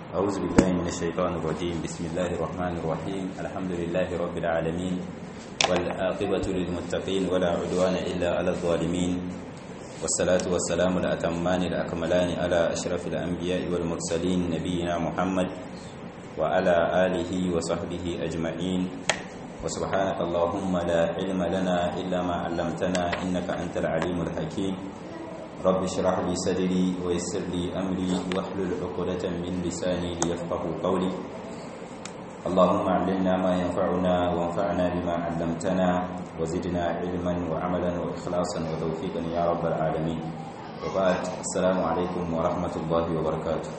أعوذ بالله من الشيطان الرجيم بسم الله الرحمن الرحيم الحمد لله رب العالمين والآقبة للمتقين ولا عدوان إلا على الظالمين والصلاة والسلام الأتمان الأكملان على أشرف الأنبياء والمرسلين نبينا محمد وعلى آله وصحبه أجمعين وسبحانك اللهم لا علم لنا إلا ما علمتنا إنك أنت العليم الحكيم رب اشرح لي صدري ويسر لي أمري واحلل عقدة من لساني ليفقه قولي اللهم علمنا ما ينفعنا وانفعنا بما علمتنا وزدنا علما وعملا وإخلاصا وتوفيقا يا رب العالمين وبعد السلام عليكم ورحمة الله وبركاته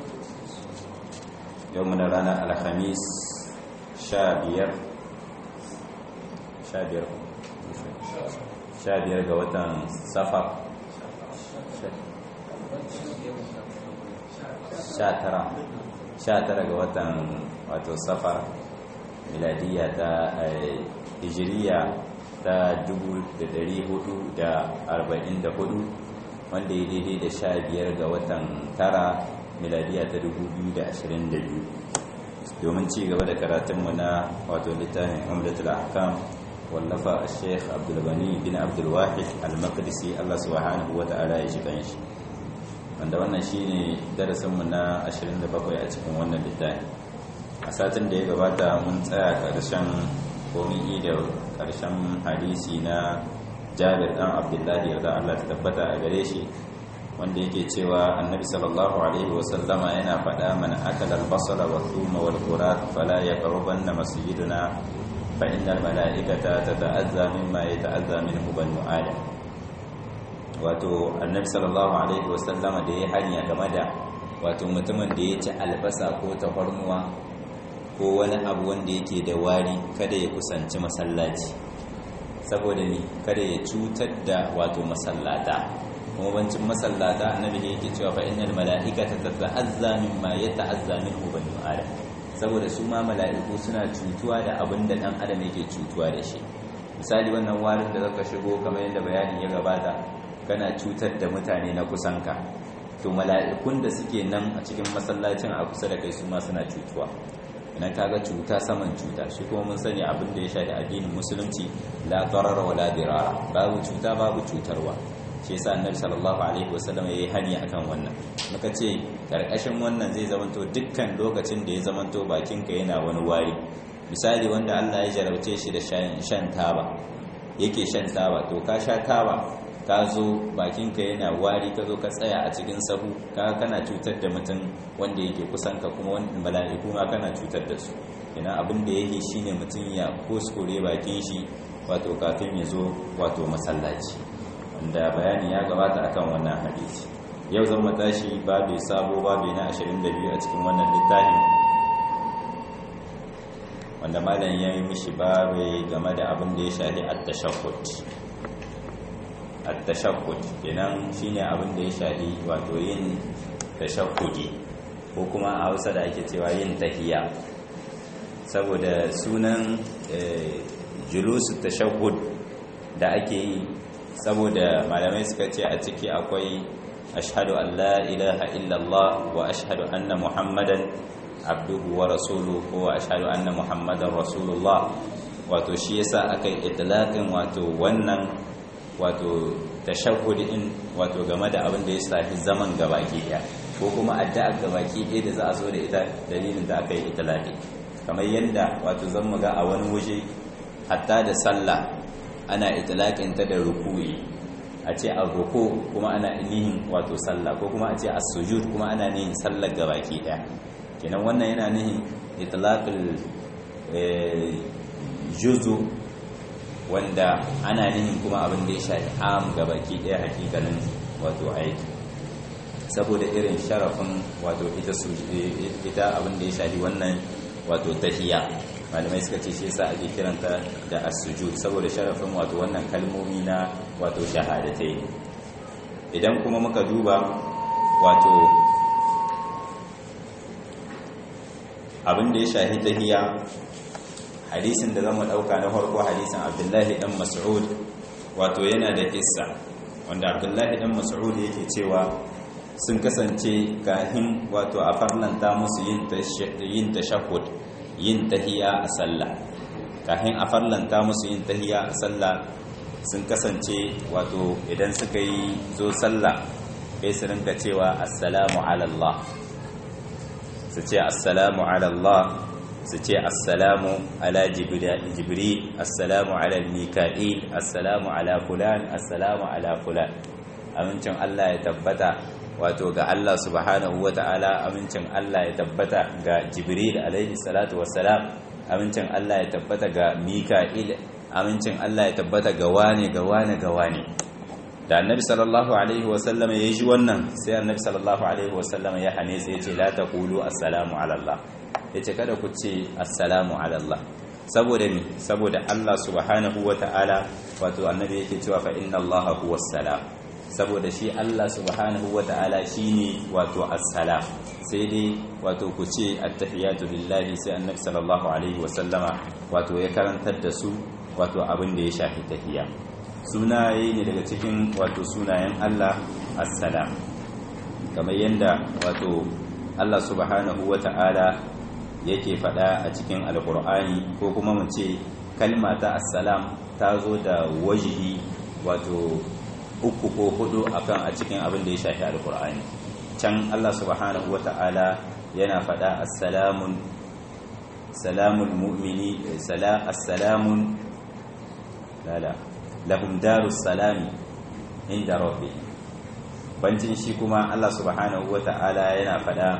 يومنا لنا الخميس شابير شابير شابير قوة سفر sha tara ga watan wato safar miladiya ta hijiriya ta 444 wanda ya daidai da sha biyar ga watan tara miladiya ta 2022 domin ci gaba da karatunmu na wato littafin umdatul ahkam wallafa a sheikh abdulbani bin abdulwahid al-maqdisi allah subhanahu wa ta'ala ya shi kanshi wanda wannan shine darasinmu na 27 a cikin wannan littafi a satin da ya gabata mun tsaya karshen komi da karshen hadisi na jabir dan abdullahi yarda Allah ta tabbata a gare shi wanda yake cewa annabi sallallahu alaihi wasallama yana faɗa mana akala al-basala wa thuma wal qurat fala yaqrubanna masjiduna fa innal mala'ikata tata'azza mimma yata'azza minhu banu adam wato annabi sallallahu alaihi wasallama da ya hanya game da wato mutumin da ya ci albasa ko tafarnuwa ko wani abu wanda yake da wari kada ya kusanci masallaci saboda ni kada ya cutar da wato masallata kuma bancin masallata annabi da yake cewa fa innal mala'ikata tata'azza mimma yata'azza minhu banu adam saboda su ma mala'iku suna cutuwa da abin da dan adam yake cutuwa da shi misali wannan warin da zaka shigo kamar yadda bayanin ya gabata kana cutar da mutane na kusanka to mala'ikun da suke nan a cikin masallacin a kusa da kai su ma suna cutuwa idan kaga cuta saman cuta shi kuma mun sani abin da ya shafi addinin musulunci la darara wa la dirara babu cuta babu cutarwa shi yasa annabi sallallahu alaihi wasallam yayi hani akan wannan muka ce karkashin wannan zai zamanto dukkan lokacin da ya zamanto bakinka yana wani wari misali wanda Allah ya jarauce shi da shan taba yake shan taba to ka sha taba ka zo bakinka yana wari ka zo ka tsaya a cikin sahu ka kana cutar da mutum wanda yake kusan ka kuma wanda mala'iku ma kana cutar da su ina abin da yake shine mutum ya kuskure bakin shi wato kafin ya zo wato masallaci wanda bayani ya gabata akan wannan hadisi yau zan tashi babu sabo babu na 22 a cikin wannan littafin wanda malam ya yi mishi babu game da abin da ya shafi at-tashahhud at-tashahhud kenan shine abin da ya shafi wato yin tashahhudi ko kuma a Hausa da ake cewa yin tahiyya saboda sunan julusu tashahhud da ake yi saboda malamai suka ce a ciki akwai ashhadu an la ilaha illallah wa ashhadu anna muhammadan abduhu wa rasuluhu ko ashhadu anna muhammadan rasulullah wato shi yasa aka yi itlaqin wato wannan wato tashahhudin wato game da abin da ya shafi zaman gabaki daya ko kuma addu'a gabaki daya da za a zo da ita dalilin da aka yi itlaqi kamar yanda wato zan mu ga a wani waje hatta da sallah ana itlaqin ta da ruku'i a ce a ruku kuma ana nihin wato sallah ko kuma a ce as-sujud kuma ana nihin sallar gabaki daya kenan wannan yana nihin itlaqul juzu wanda ana nihin kuma abin da ya shafi am ga baki ɗaya hakikalin wato aiki saboda irin sharafin wato ita ita abin da ya shafi wannan wato tahiya malamai suka ce shi yasa ake kiranta da as-sujud saboda sharafin wato wannan kalmomi na wato shahadatai idan kuma muka duba wato abin da ya shafi tahiya hadisin da zama dauka na farko hadisin abdullahi dan mas'ud wato yana da kissa wanda abdullahi dan mas'ud yake cewa sun kasance kahin wato a farlanta musu yin tashahhud yin tahiya a sallah kahin a farlanta musu yin tahiya a sallah sun kasance wato idan suka yi zo sallah kai su rinka cewa assalamu ala Allah su ce assalamu ala Allah su ce assalamu ala jibril assalamu ala mika'il assalamu ala fulan assalamu ala fulan amincin Allah ya tabbata wato ga Allah subhanahu wata'ala amincin Allah ya tabbata ga jibril alaihi salatu wassalam amincin Allah ya tabbata ga mika'il amincin Allah ya tabbata ga wane ga wane ga wane da annabi sallallahu alaihi wasallam ya ji wannan sai annabi sallallahu alaihi wasallam ya hane sai ya ce la taqulu assalamu ala Allah yace kada ku ce assalamu ala Allah saboda ni saboda Allah subhanahu wata'ala wato annabi yake cewa fa inna Allah huwa salam saboda shi Allah subhanahu wata'ala shine wato assalam sai dai wato ku ce attahiyatu lillahi sai annabi sallallahu alaihi wasallama wato ya karantar da su wato abin da ya shafi tahiyya sunaye ne daga cikin wato sunayen Allah assalam kamar yadda wato Allah subhanahu wata'ala yake faɗa a cikin alkur'ani ko kuma mu ce kalma ta assalam ta zo da wajihi wato uku ko hudu akan a cikin abin da ya shafi alkur'ani can Allah subhanahu wata'ala yana faɗa assalamun salamul mu'mini sala assalamun lala lahum darus salami inda rabbi bancin shi kuma Allah subhanahu wata'ala yana faɗa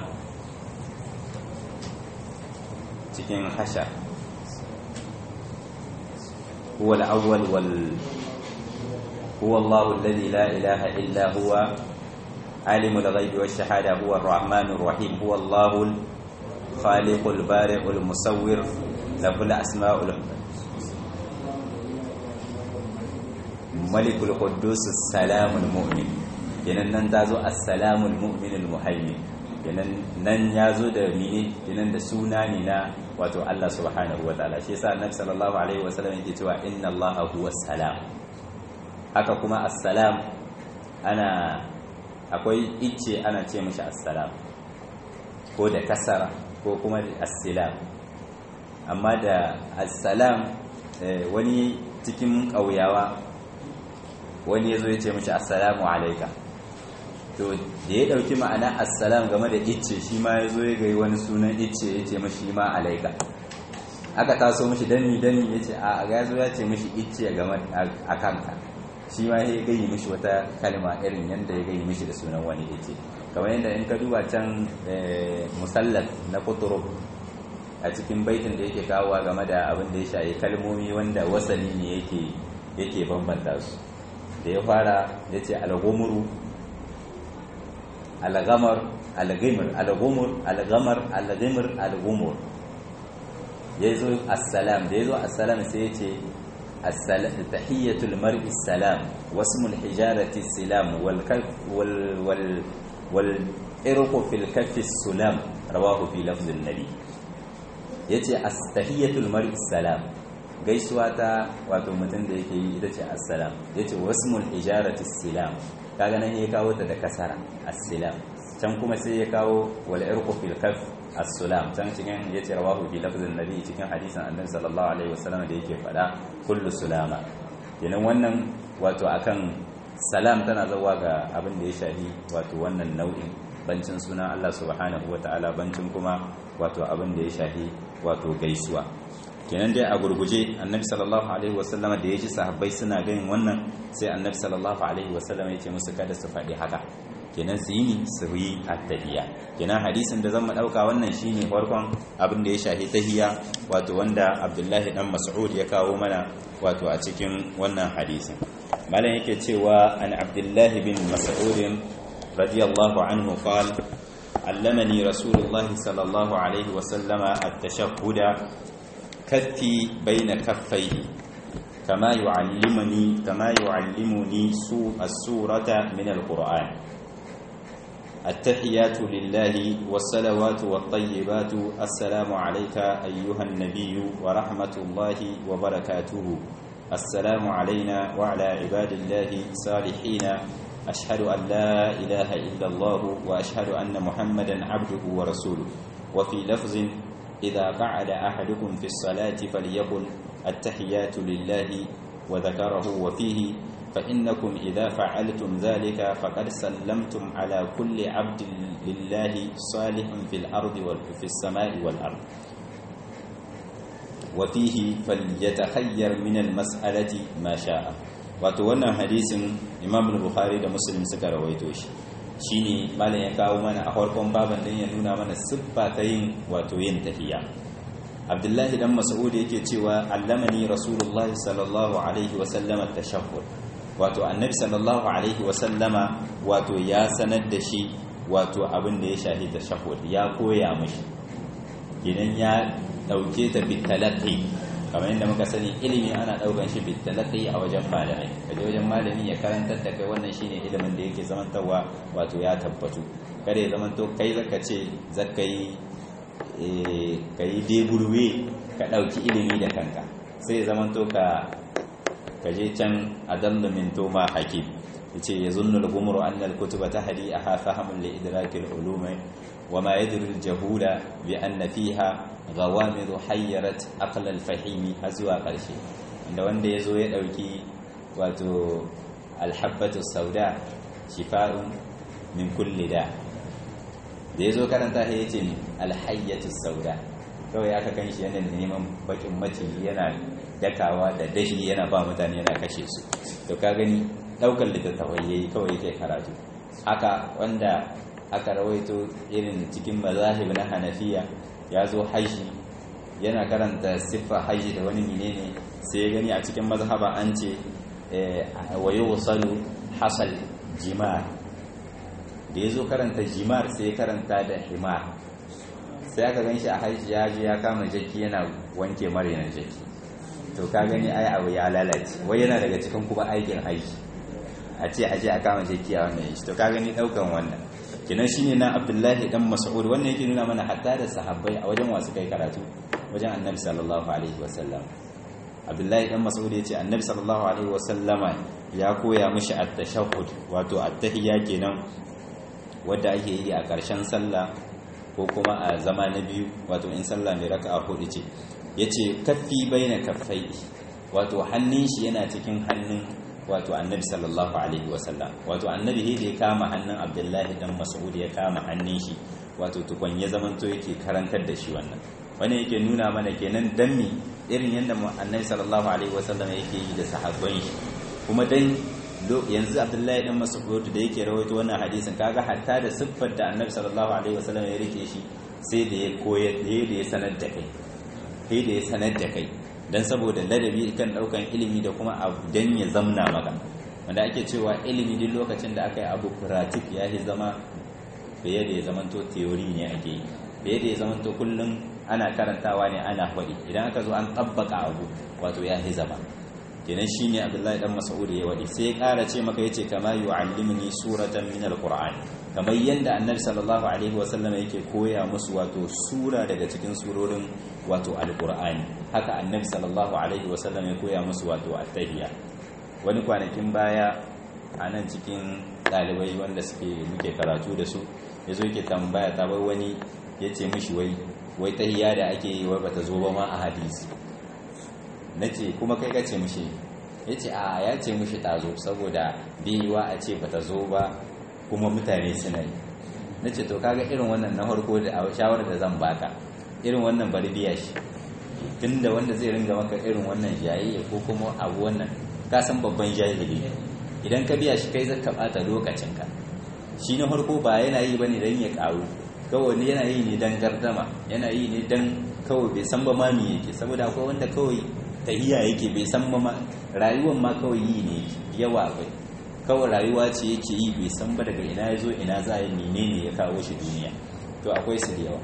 cikin hasha huwa al-awwal wal huwa Allah alladhi la ilaha illa huwa عالم الغيب والشهادة هو الرحمن الرحيم هو الله الخالق البارئ المصور له الأسماء ملك القدوس السلام المؤمن kenan nan ta zo assalamul mu'minul muhaimin kenan nan ya zo da mene kenan da suna ne na wato Allah subhanahu wataala shi yasa annabi sallallahu alaihi wasallam yake cewa inna allaha huwas salam haka kuma assalam ana akwai icce ana ce mashi assalam ko da kasara ko kuma assalam amma da assalam wani cikin ƙauyawa wani ya zo ya ce mashi assalamu alaika to da ya ɗauki ma'ana assalam game da icce shi ma ya zo ya gai wani sunan icce ya ce mashi ma alaika aka taso mashi danni danni ya ce a ga ya zo ya ce mashi icce game a kanka shi ma ya gayi mishi wata kalma irin yadda ya gayi mishi da sunan wani ya ce kamar yadda in ka duba can musallat na kuturu a cikin baitin da yake kawowa game da abin da ya shaye kalmomi wanda wasali ne yake yake bambanta su da ya fara ya ce algomuru algamar algimir algomur algamar algimir algumur ya zo assalam da ya zo assalam sai ya ce تحية المرء السلام واسم الحجارة السلام والكف وال وال والإرق في الكف السلام رواه في لفظ النبي yace tahiyatul mar'i salam gaisuwa ta wato mutum da yake yi ita ce assalam yace wasmul ijarati salam kaga nan ya kawo ta da kasara assalam can kuma sai ya kawo wal irqu fil kaf as-salam can cikin yace rawahu fi lafzin nabi cikin hadisin annabi sallallahu alaihi wasallam da yake fada kullu sulama kenan wannan wato akan salam tana zawa ga abin da ya shahi wato wannan nau'in bancin sunan Allah subhanahu wataala bancin kuma wato abin da ya shahi wato gaisuwa kenan dai a gurguje annabi sallallahu alaihi wasallam da ya ji sahabbai suna ganin wannan sai annabi sallallahu alaihi wasallam ya ce musu kada su faɗi haka kenan su yi ni su yi attahiyya kenan hadisin da zan ɗauka wannan shine farkon abin da ya shahi tahiyya wato wanda abdullahi dan mas'ud ya kawo mana wato a cikin wannan hadisin malam yake cewa an abdullahi bin mas'ud radiyallahu anhu qala علمني رسول الله صلى الله عليه وسلم التشهد كفي بين كفيه كما يعلمني كما يعلمني السورة من القرآن التحيات لله والصلوات والطيبات السلام عليك أيها النبي ورحمة الله وبركاته السلام علينا وعلى عباد الله صالحين ashhadu an la ilaha illa Allah wa ashhadu anna Muhammadan abduhu wa rasuluhu wa fi lafzin idha qa'ada ahadukum fi as-salati falyaqul at-tahiyatu lillahi wa dhakarahu wa fihi فإنكم إذا فعلتم ذلك فقد سلمتم على كل عبد لله صالح في الأرض وفي السماء والأرض وفيه فليتخير من المسألة ما شاء wato wannan hadisin Imam Bukhari da Muslim suka rawaito shi shine malam ya kawo mana a farkon baban din ya nuna mana siffa ta yin wato yin tahiyya Abdullahi dan Mas'ud yake cewa allamani Rasulullah sallallahu alaihi wa sallam at-tashahhud wato annabi sallallahu alaihi wa sallama wato ya sanar da shi wato abin da ya shahi tashahhud ya koya mishi idan ya dauke ta bitalaqi kamar yadda muka sani ilimi ana daukan shi bitalaqi a wajen malami kaje wajen malami ya karantar da kai wannan shine ilimin da yake zamantawa wato ya tabbatu kada ya zamanto kai zaka ce zaka yi eh kai deburwe ka dauki ilimi da kanka sai ya zamanto ka kaje can adallu min tuma hakim yace yazunnu al-gumru anna al-kutuba tahdi aha fahamun li idraki al-ulum wa ma yadri al-jahula bi anna fiha ghawamid hayyarat aql al-fahimi azwa qarshe inda wanda yazo ya dauki wato al-habbatu sauda shifa'un min kulli da da yazo karanta sai yace al-hayyatu sauda kawai aka kan shi yana neman bakin maciji yana dakawa da dashi yana ba mutane yana kashe su to ka gani daukar littattafai yayi kawai yake karatu haka wanda aka rawaito irin cikin mazahib na hanafiya ya zo haji yana karanta siffa haji da wani menene sai ya gani a cikin mazhaba an ce wa yusalu hasal jimar da ya zo karanta jimar sai ya karanta da himar sai aka gan shi a haji ya je ya kama jaki yana wanke marinan jaki to ka gani ai abu ya lalace wai yana daga cikin kuma aikin aiki a ce aje a kama jeki a wannan shi to ka gani daukan wannan kinan shine na Abdullahi dan Mas'ud wannan yake nuna mana hatta da sahabbai a wajen wasu kai karatu wajen Annabi sallallahu alaihi wasallam Abdullahi dan Mas'ud yace Annabi sallallahu alaihi wasallama ya koya mishi at-tashahhud wato at-tahiyya kenan wanda ake yi a ƙarshen sallah ko kuma a zama na biyu wato in sallah mai raka'a hudu ce ya ce kaffi bai na kaffai wato hannun shi yana cikin hannun wato annabi sallallahu alaihi wasallam wato annabi he da ya kama hannun abdullahi dan mas'ud ya kama hannun shi wato tukwan ya zamanto yake karantar da shi wannan wani yake nuna mana kenan dan mi irin yadda annabi sallallahu alaihi wasallam yake yi da sahabban shi kuma dan yanzu abdullahi dan mas'ud da yake rawaito wannan hadisin kaga hatta da siffar da annabi sallallahu alaihi wasallam ya rike shi sai da ya koyar da ya sanar da kai sai da ya sanar da kai don saboda ladabi kan daukan ilimi da kuma abu dan ya zamna maka wanda ake cewa ilimi duk lokacin da aka yi abu pratik ya yi zama fiye da ya zamanto theory ne ake yi fiye da ya zamanto kullum ana karantawa ne ana faɗi idan aka zo an tabbaka abu wato ya yi zama kenan shine abdullahi dan mas'ud ya wadi sai ya ƙara ce maka yace kama yu'allimuni suratan min alqur'ani kamar yadda annabi sallallahu alaihi wasallam yake koya musu wato sura daga cikin surorin wato alqur'ani haka annabi sallallahu alaihi wasallam ya koya musu wato at-tahiyya wani kwanakin baya a nan cikin ɗalibai wanda suke muke karatu da su yazo yake tambaya ta bai wani yace mishi wai wai tahiyya da ake yi wai bata zo ba ma a hadisi nace kuma kai kace mishi yace a ya ce mishi tazo saboda biyuwa a ce bata zo ba kuma mutane suna yi na ce to kaga irin wannan na harko da shawarar da zan baka irin wannan bari biya shi tunda wanda zai ringa maka irin wannan jayayya ko kuma abu wannan ka san babban jahili idan ka biya shi kai zaka bata lokacinka shi na harko ba yana yi bane dan ya karu kawai ne yana yi ne dan gardama yana yi ne dan kawai bai san ba ma me yake saboda akwai wanda kawai tahiya yake bai san ba ma rayuwar ma kawai yi ne yawa bai kawai rayuwa ce yake yi bai san ba daga ina ya zo ina za a menene ya kawo shi duniya to akwai su da yawa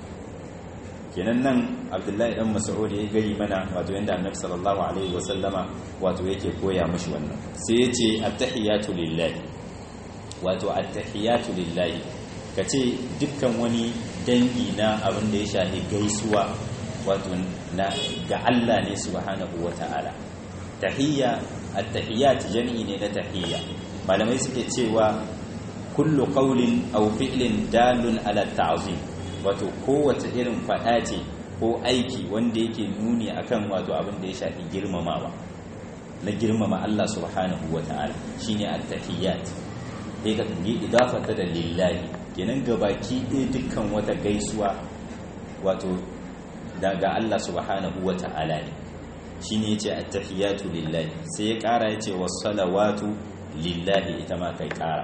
kenan nan abdullahi dan mas'ud ya gari mana wato yanda annabi sallallahu alaihi wasallama wato yake koya mishi wannan sai yace at-tahiyatu lillahi wato at-tahiyatu lillahi kace dukkan wani dangi na abin da ya shafi gaisuwa wato na ga Allah ne subhanahu wata'ala tahiyya at-tahiyyat jami'i ne na tahiyya malamai suke cewa kullu qawlin aw fi'lin dalun ala ta'zim wato kowace irin fada ce ko aiki wanda yake nuni akan wato abin da ya shafi girmamawa na girmama Allah subhanahu wata'ala shine at-tahiyyat sai ka yi idafata da lillahi kenan gabaki ɗaya dukkan wata gaisuwa wato daga Allah subhanahu wata'ala ne shine yace at-tahiyatu lillahi sai ya kara yace was-salawatu lillahi ita ma kai kara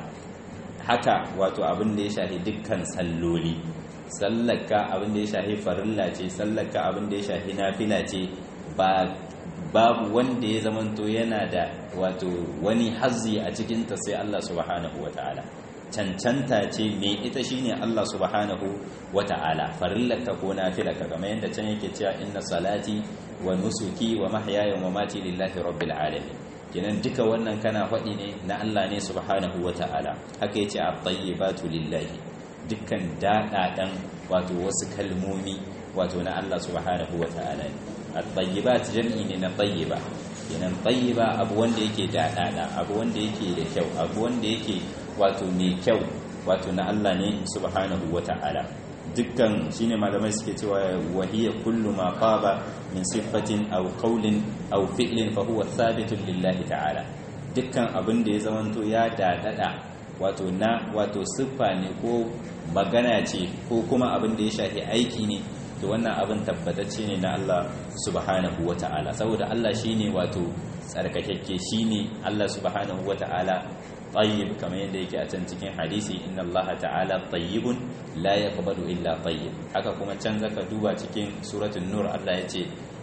haka wato abin da ya shafi dukkan salloli sallaka abin da ya shafi farilla ce sallaka abin da ya shafi nafila ce ba babu wanda ya zamanto yana da wato wani hazzi a cikinta sai Allah subhanahu wata'ala cancanta ce me ita shine Allah subhanahu wata'ala farillaka ko nafilaka kamar yadda can yake cewa inna salati wa nusuki wa mahyaya wa mamati lillahi rabbil alamin kenan duka wannan kana faɗi ne na Allah ne subhanahu wata'ala haka yace at-tayyibatu lillahi dukkan daɗaɗan wato wasu kalmomi wato na Allah subhanahu wata'ala ne at-tayyibat jam'i ne na tayyiba kenan tayyiba abu wanda yake daɗaɗa abu wanda yake da kyau abu wanda yake wato mai kyau wato na Allah ne subhanahu wata'ala dukkan shine malamai suke cewa wahiya kullu ma qaba min sifatin aw qawlin aw fi'lin fa huwa thabitun lillahi ta'ala dukkan abin da ya zamanto ya dadada wato na wato siffa ne ko magana ce ko kuma abin da ya shafi aiki ne to wannan abin tabbatacce ne na Allah subhanahu wata'ala saboda Allah shine wato tsarkakakke shine Allah subhanahu wata'ala tayyib kamar yadda yake a can cikin hadisi inna Allah ta'ala tayyibun la yaqbalu illa tayyib haka kuma can zaka duba cikin suratul nur Allah yace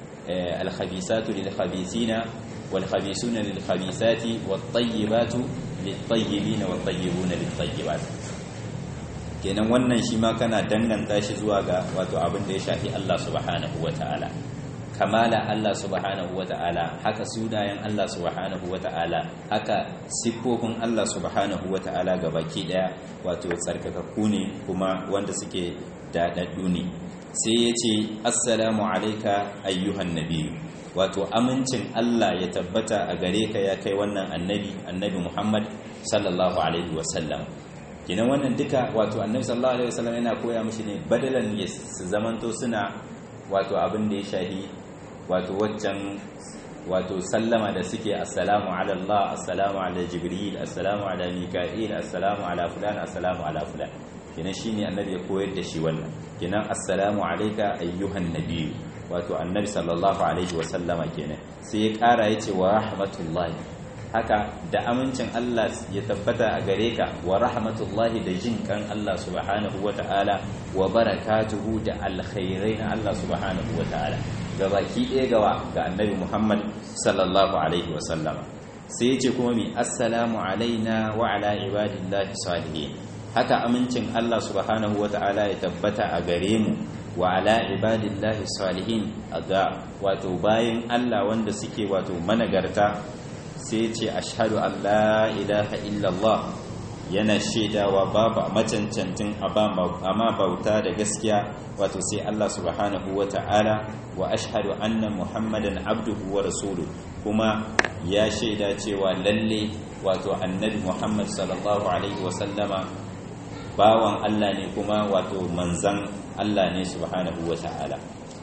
al-khabisatu lil-khabisina wal-khabisuna lil-khabisati wat-tayyibatu lit-tayyibina wat-tayyibuna lit-tayyibat kenan wannan shi ma kana danganta shi zuwa ga wato abin da ya shafi Allah subhanahu wata'ala kamala Allah subhanahu wata'ala haka sunayen Allah subhanahu wata'ala haka siffofin Allah subhanahu wata'ala ga baki daya wato tsarkakakku ne kuma wanda suke daɗaɗɗu ne sai ya ce assalamu alaika ayyuhan nabi wato amincin Allah ya tabbata a gare ka ya kai wannan annabi annabi Muhammad sallallahu alaihi wasallam kinan wannan duka wato annabi sallallahu alaihi wasallam yana koya mishi ne badalan ya su zamanto suna wato abin da ya shahi wato waccan wato sallama da suke assalamu ala Allah assalamu ala Jibril assalamu ala Mika'il assalamu ala fulan assalamu ala fulan kenan shine annabi ya koyar da shi wannan kenan assalamu alayka ayyuhan nabiy wato annabi sallallahu alaihi wa sallama kenan sai ya kara yace wa rahmatullahi haka da amincin Allah ya tabbata a gare ka wa rahmatullahi da jin kan Allah subhanahu wa ta'ala wa barakatuhu da alkhairai na Allah subhanahu wa ta'ala ga baki ɗaya gawa ga annabi Muhammad sallallahu alaihi wasallam sai ya ce kuma mi assalamu alaina wa ala ibadillahi salihin haka amincin Allah subhanahu wa ta'ala ya tabbata a gare mu wa ala ibadillahi salihin ga wato bayan Allah wanda suke wato managarta sai ce ashhadu an la ilaha illallah yana shaidawa babu macancantin amma bauta da gaskiya wato sai Allah subhanahu wa ta'ala wa ashhadu anna muhammadan abduhu wa rasuluhu kuma ya shaida cewa lalle wato annabi muhammad sallallahu alaihi wa sallama bawan Allah ne kuma wato manzan Allah ne subhanahu wa ta'ala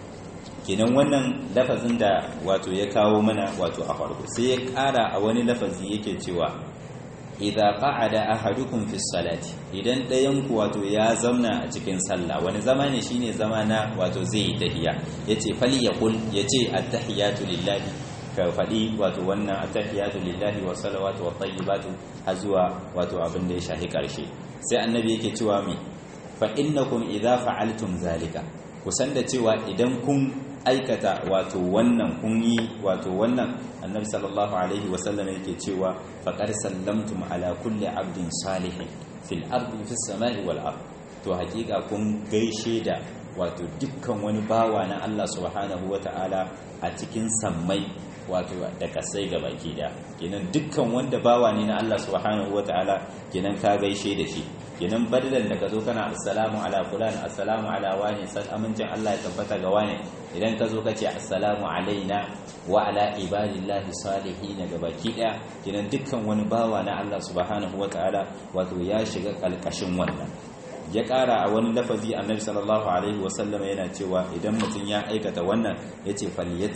kenan wannan lafazin da wato ya kawo mana wato a farko sai ya ƙara a wani lafazi yake cewa idza qa'ada ahadukum fi salati idan ɗayan ku wato ya zauna a cikin sallah wani zama ne shine zama na wato zai yi tahiyya yace fali yaqul yace at-tahiyatu lillahi ka faɗi wato wannan at-tahiyatu lillahi wa salawatu wa tayyibatu har zuwa wato abin da ya shahi karshe sai annabi yake cewa mi fa innakum idza fa'altum zalika kusan da cewa idan kun aikata wato wannan kun yi wato wannan annabi sallallahu alaihi wasallam yake cewa faqad sallamtum ala kulli abdin salihin fil ardi fis samai wal ard to hakika kun gaishe da wato dukkan wani bawa na Allah subhanahu wataala a cikin sammai wato da kasai ga baki da kenan dukkan wanda bawa ne na Allah subhanahu wataala kenan ka gaishe da shi kenan badalan da ka zo kana assalamu ala fulan assalamu ala wani san amincin Allah ya tabbata ga wani idan ka zo ka ce assalamu alaina wa ala ibadillahi salihin ga baki daya kenan dukkan wani bawa na Allah subhanahu wataala wato ya shiga kalkashin wannan ya ƙara a wani lafazi annabi sallallahu alaihi wasallam yana cewa idan mutum ya aikata wannan ya ce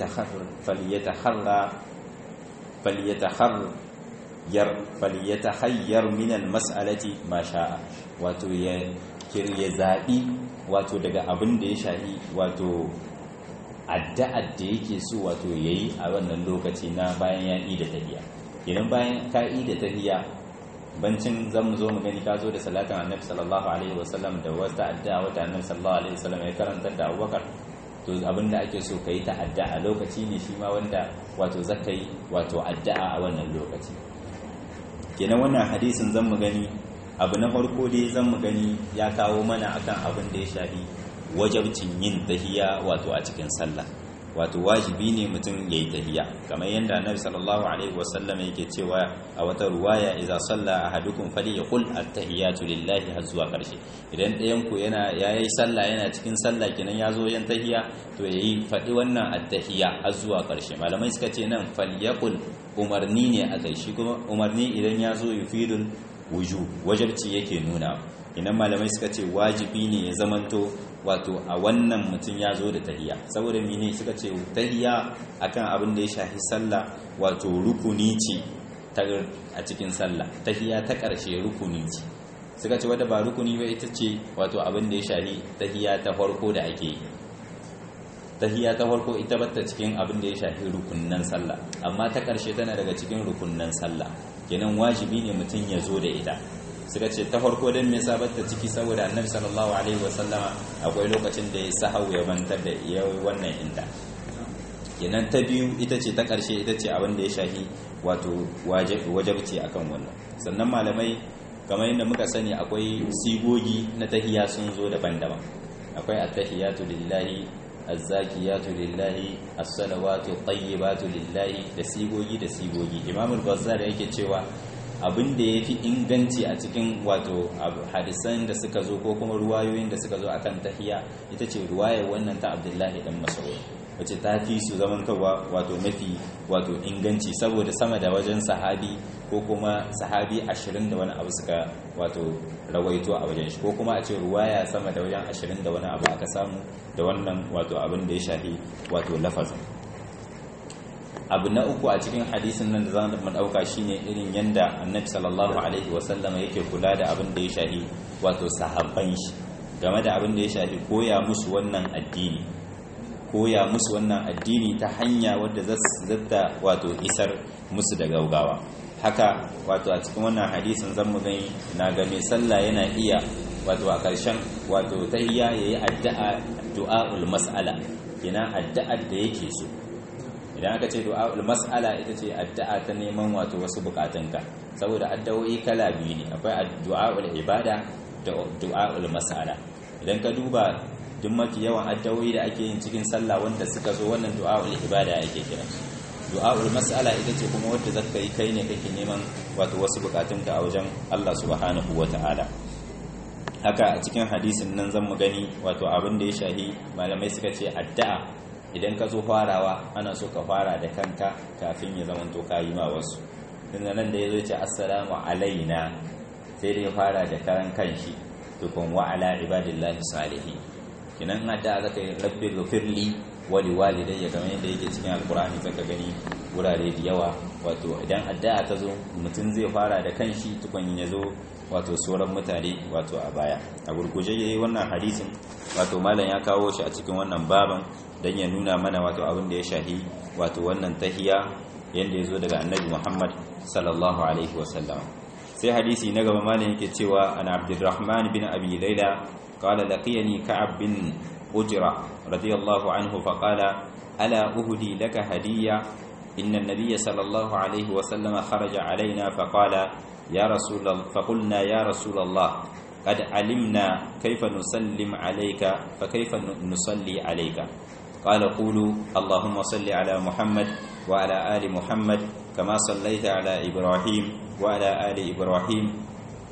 falyatahayyar minal mas'alati ma sha'a wato ya zaɓi wato daga abin da ya shahi wato addu'ar da yake so wato yayi a wannan lokaci na bayan ya yi da tahiya idan bayan ka yi da tahiya bancin zan mu zo mu gani ka zo da salatin annabi sallallahu alaihi wasallam da wata addu'a wata annabi sallallahu alaihi wasallam ya karanta da Abubakar to abinda ake so kai ta addu'a lokaci ne shi ma wanda wato zakai wato addu'a a wannan lokaci kenan wannan hadisin zan mu gani abu na farko dai zan mu gani ya kawo mana akan abin da ya shafi wajabcin yin tahiya wato a cikin sallah wato wajibi ne mutum ya yi tahiya kamar yadda annabi sallallahu alaihi wasallam yake cewa a wata ruwaya idza salla ahadukum falyaqul at-tahiyatu lillahi har zuwa karshe idan ɗayan ku yana yayi sallah yana cikin sallah kenan ya zo yin tahiya to yayi faɗi wannan at-tahiya har zuwa karshe malamai suka ce nan falyaqul umarni ne a kai shi kuma umarni idan ya zo yufidul wuju wajibci yake nuna idan malamai suka ce wajibi ne ya zamanto wato a wannan mutum ya zo da tahiya saboda mene suka ce tahiya akan abin da ya shafi sallah wato rukuni ce a cikin sallah tahiya ta ƙarshe rukuni ce suka ce wadda ba rukuni ba ita ce wato abin da ya shafi tahiya ta farko da ake yi tahiya ta farko ita batta cikin abin da ya shafi rukunnan sallah amma ta ƙarshe tana daga cikin rukunnan sallah kenan wajibi ne mutum ya zo da ita suka ce ta farko don me sabatta ciki saboda annabi sallallahu alaihi wasallama akwai lokacin da ya sahau ya mantar da ya wannan inda kenan ta biyu ita ce ta ƙarshe ita ce abin da ya shahi wato wajabci akan wannan sannan malamai kamar yadda muka sani akwai sigogi na tahiya sun zo daban-daban akwai at-tahiyatu lillahi az-zakiyatu lillahi as-salawatu tayyibatu lillahi da sigogi da sigogi imamul bazzar yake cewa abin da ya fi inganci a cikin wato hadisan da suka zo ko kuma ruwayoyin da suka zo a kan tahiya ita ce ruwayar wannan ta abdullahi dan masauri wacce ta fi su zamantarwa wato mafi wato inganci saboda sama da wajen sahabi ko kuma sahabi ashirin da wani abu suka wato rawaito a wajen shi ko kuma a ce ruwaya sama da wajen ashirin da wani abu aka samu da wannan wato abin da ya shafi wato lafazin abu na uku a cikin hadisin nan da za mu ɗauka shine irin yanda annabi sallallahu alaihi wasallama yake kula da abin da ya shafi wato sahabban shi game da abin da ya shafi koya musu wannan addini koya musu wannan addini ta hanya wadda zata wato isar musu da gaugawa haka wato a cikin wannan hadisin zan mu gani na ga mai sallah yana iya wato a ƙarshen wato tahiyya yayi addu'a du'aul mas'ala yana addu'ar da yake so idan aka ce du'a'ul mas'ala ita ce addu'a ta neman wato wasu bukatunka saboda addu'o'i kala biyu ne akwai du'a'ul ibada da du'a'ul mas'ala idan ka duba duk mafi yawan addu'o'i da ake yin cikin sallah wanda suka zo wannan du'a'ul ibada ake kira du'a'ul mas'ala ita ce kuma wadda zaka yi kai ne kake neman wato wasu bukatunka a wajen Allah subhanahu wata'ala haka a cikin hadisin nan zan mu gani wato abin da ya shahi malamai suka ce addu'a idan ka zo farawa ana so ka fara da kanka kafin ya zama to ka yi ma wasu tunda nan da ya zo ce assalamu alaina sai dai fara da karan kanshi tukun wa ala ibadillahi salihin kinan adda zaka yi rabbi ghfirli wa liwalidayya kamar yadda yake cikin alqur'ani zaka gani wurare da yawa wato idan addu'a ta zo mutum zai fara da kanshi tukun ya zo wato sauran mutane wato a baya a gurguje yayi wannan hadisin wato malam ya kawo shi a cikin wannan baban dan ya nuna mana wato abin da ya shahi wato wannan tahiya yanda ya zo daga annabi Muhammad sallallahu alaihi wasallam sai hadisi na gaba malam yake cewa an Abdurrahman bin Abi Layla qala laqiyani Ka'ab bin Ujra radiyallahu anhu faqala ala uhdi laka hadiyya inna an-nabiy sallallahu alaihi wasallam kharaja alaina faqala ya rasul faqulna ya rasul Allah قد علمنا كيف نسلم عليك فكيف نصلي عليك قال قولوا اللهم صل على محمد وعلى آل محمد كما صليت على إبراهيم وعلى آل إبراهيم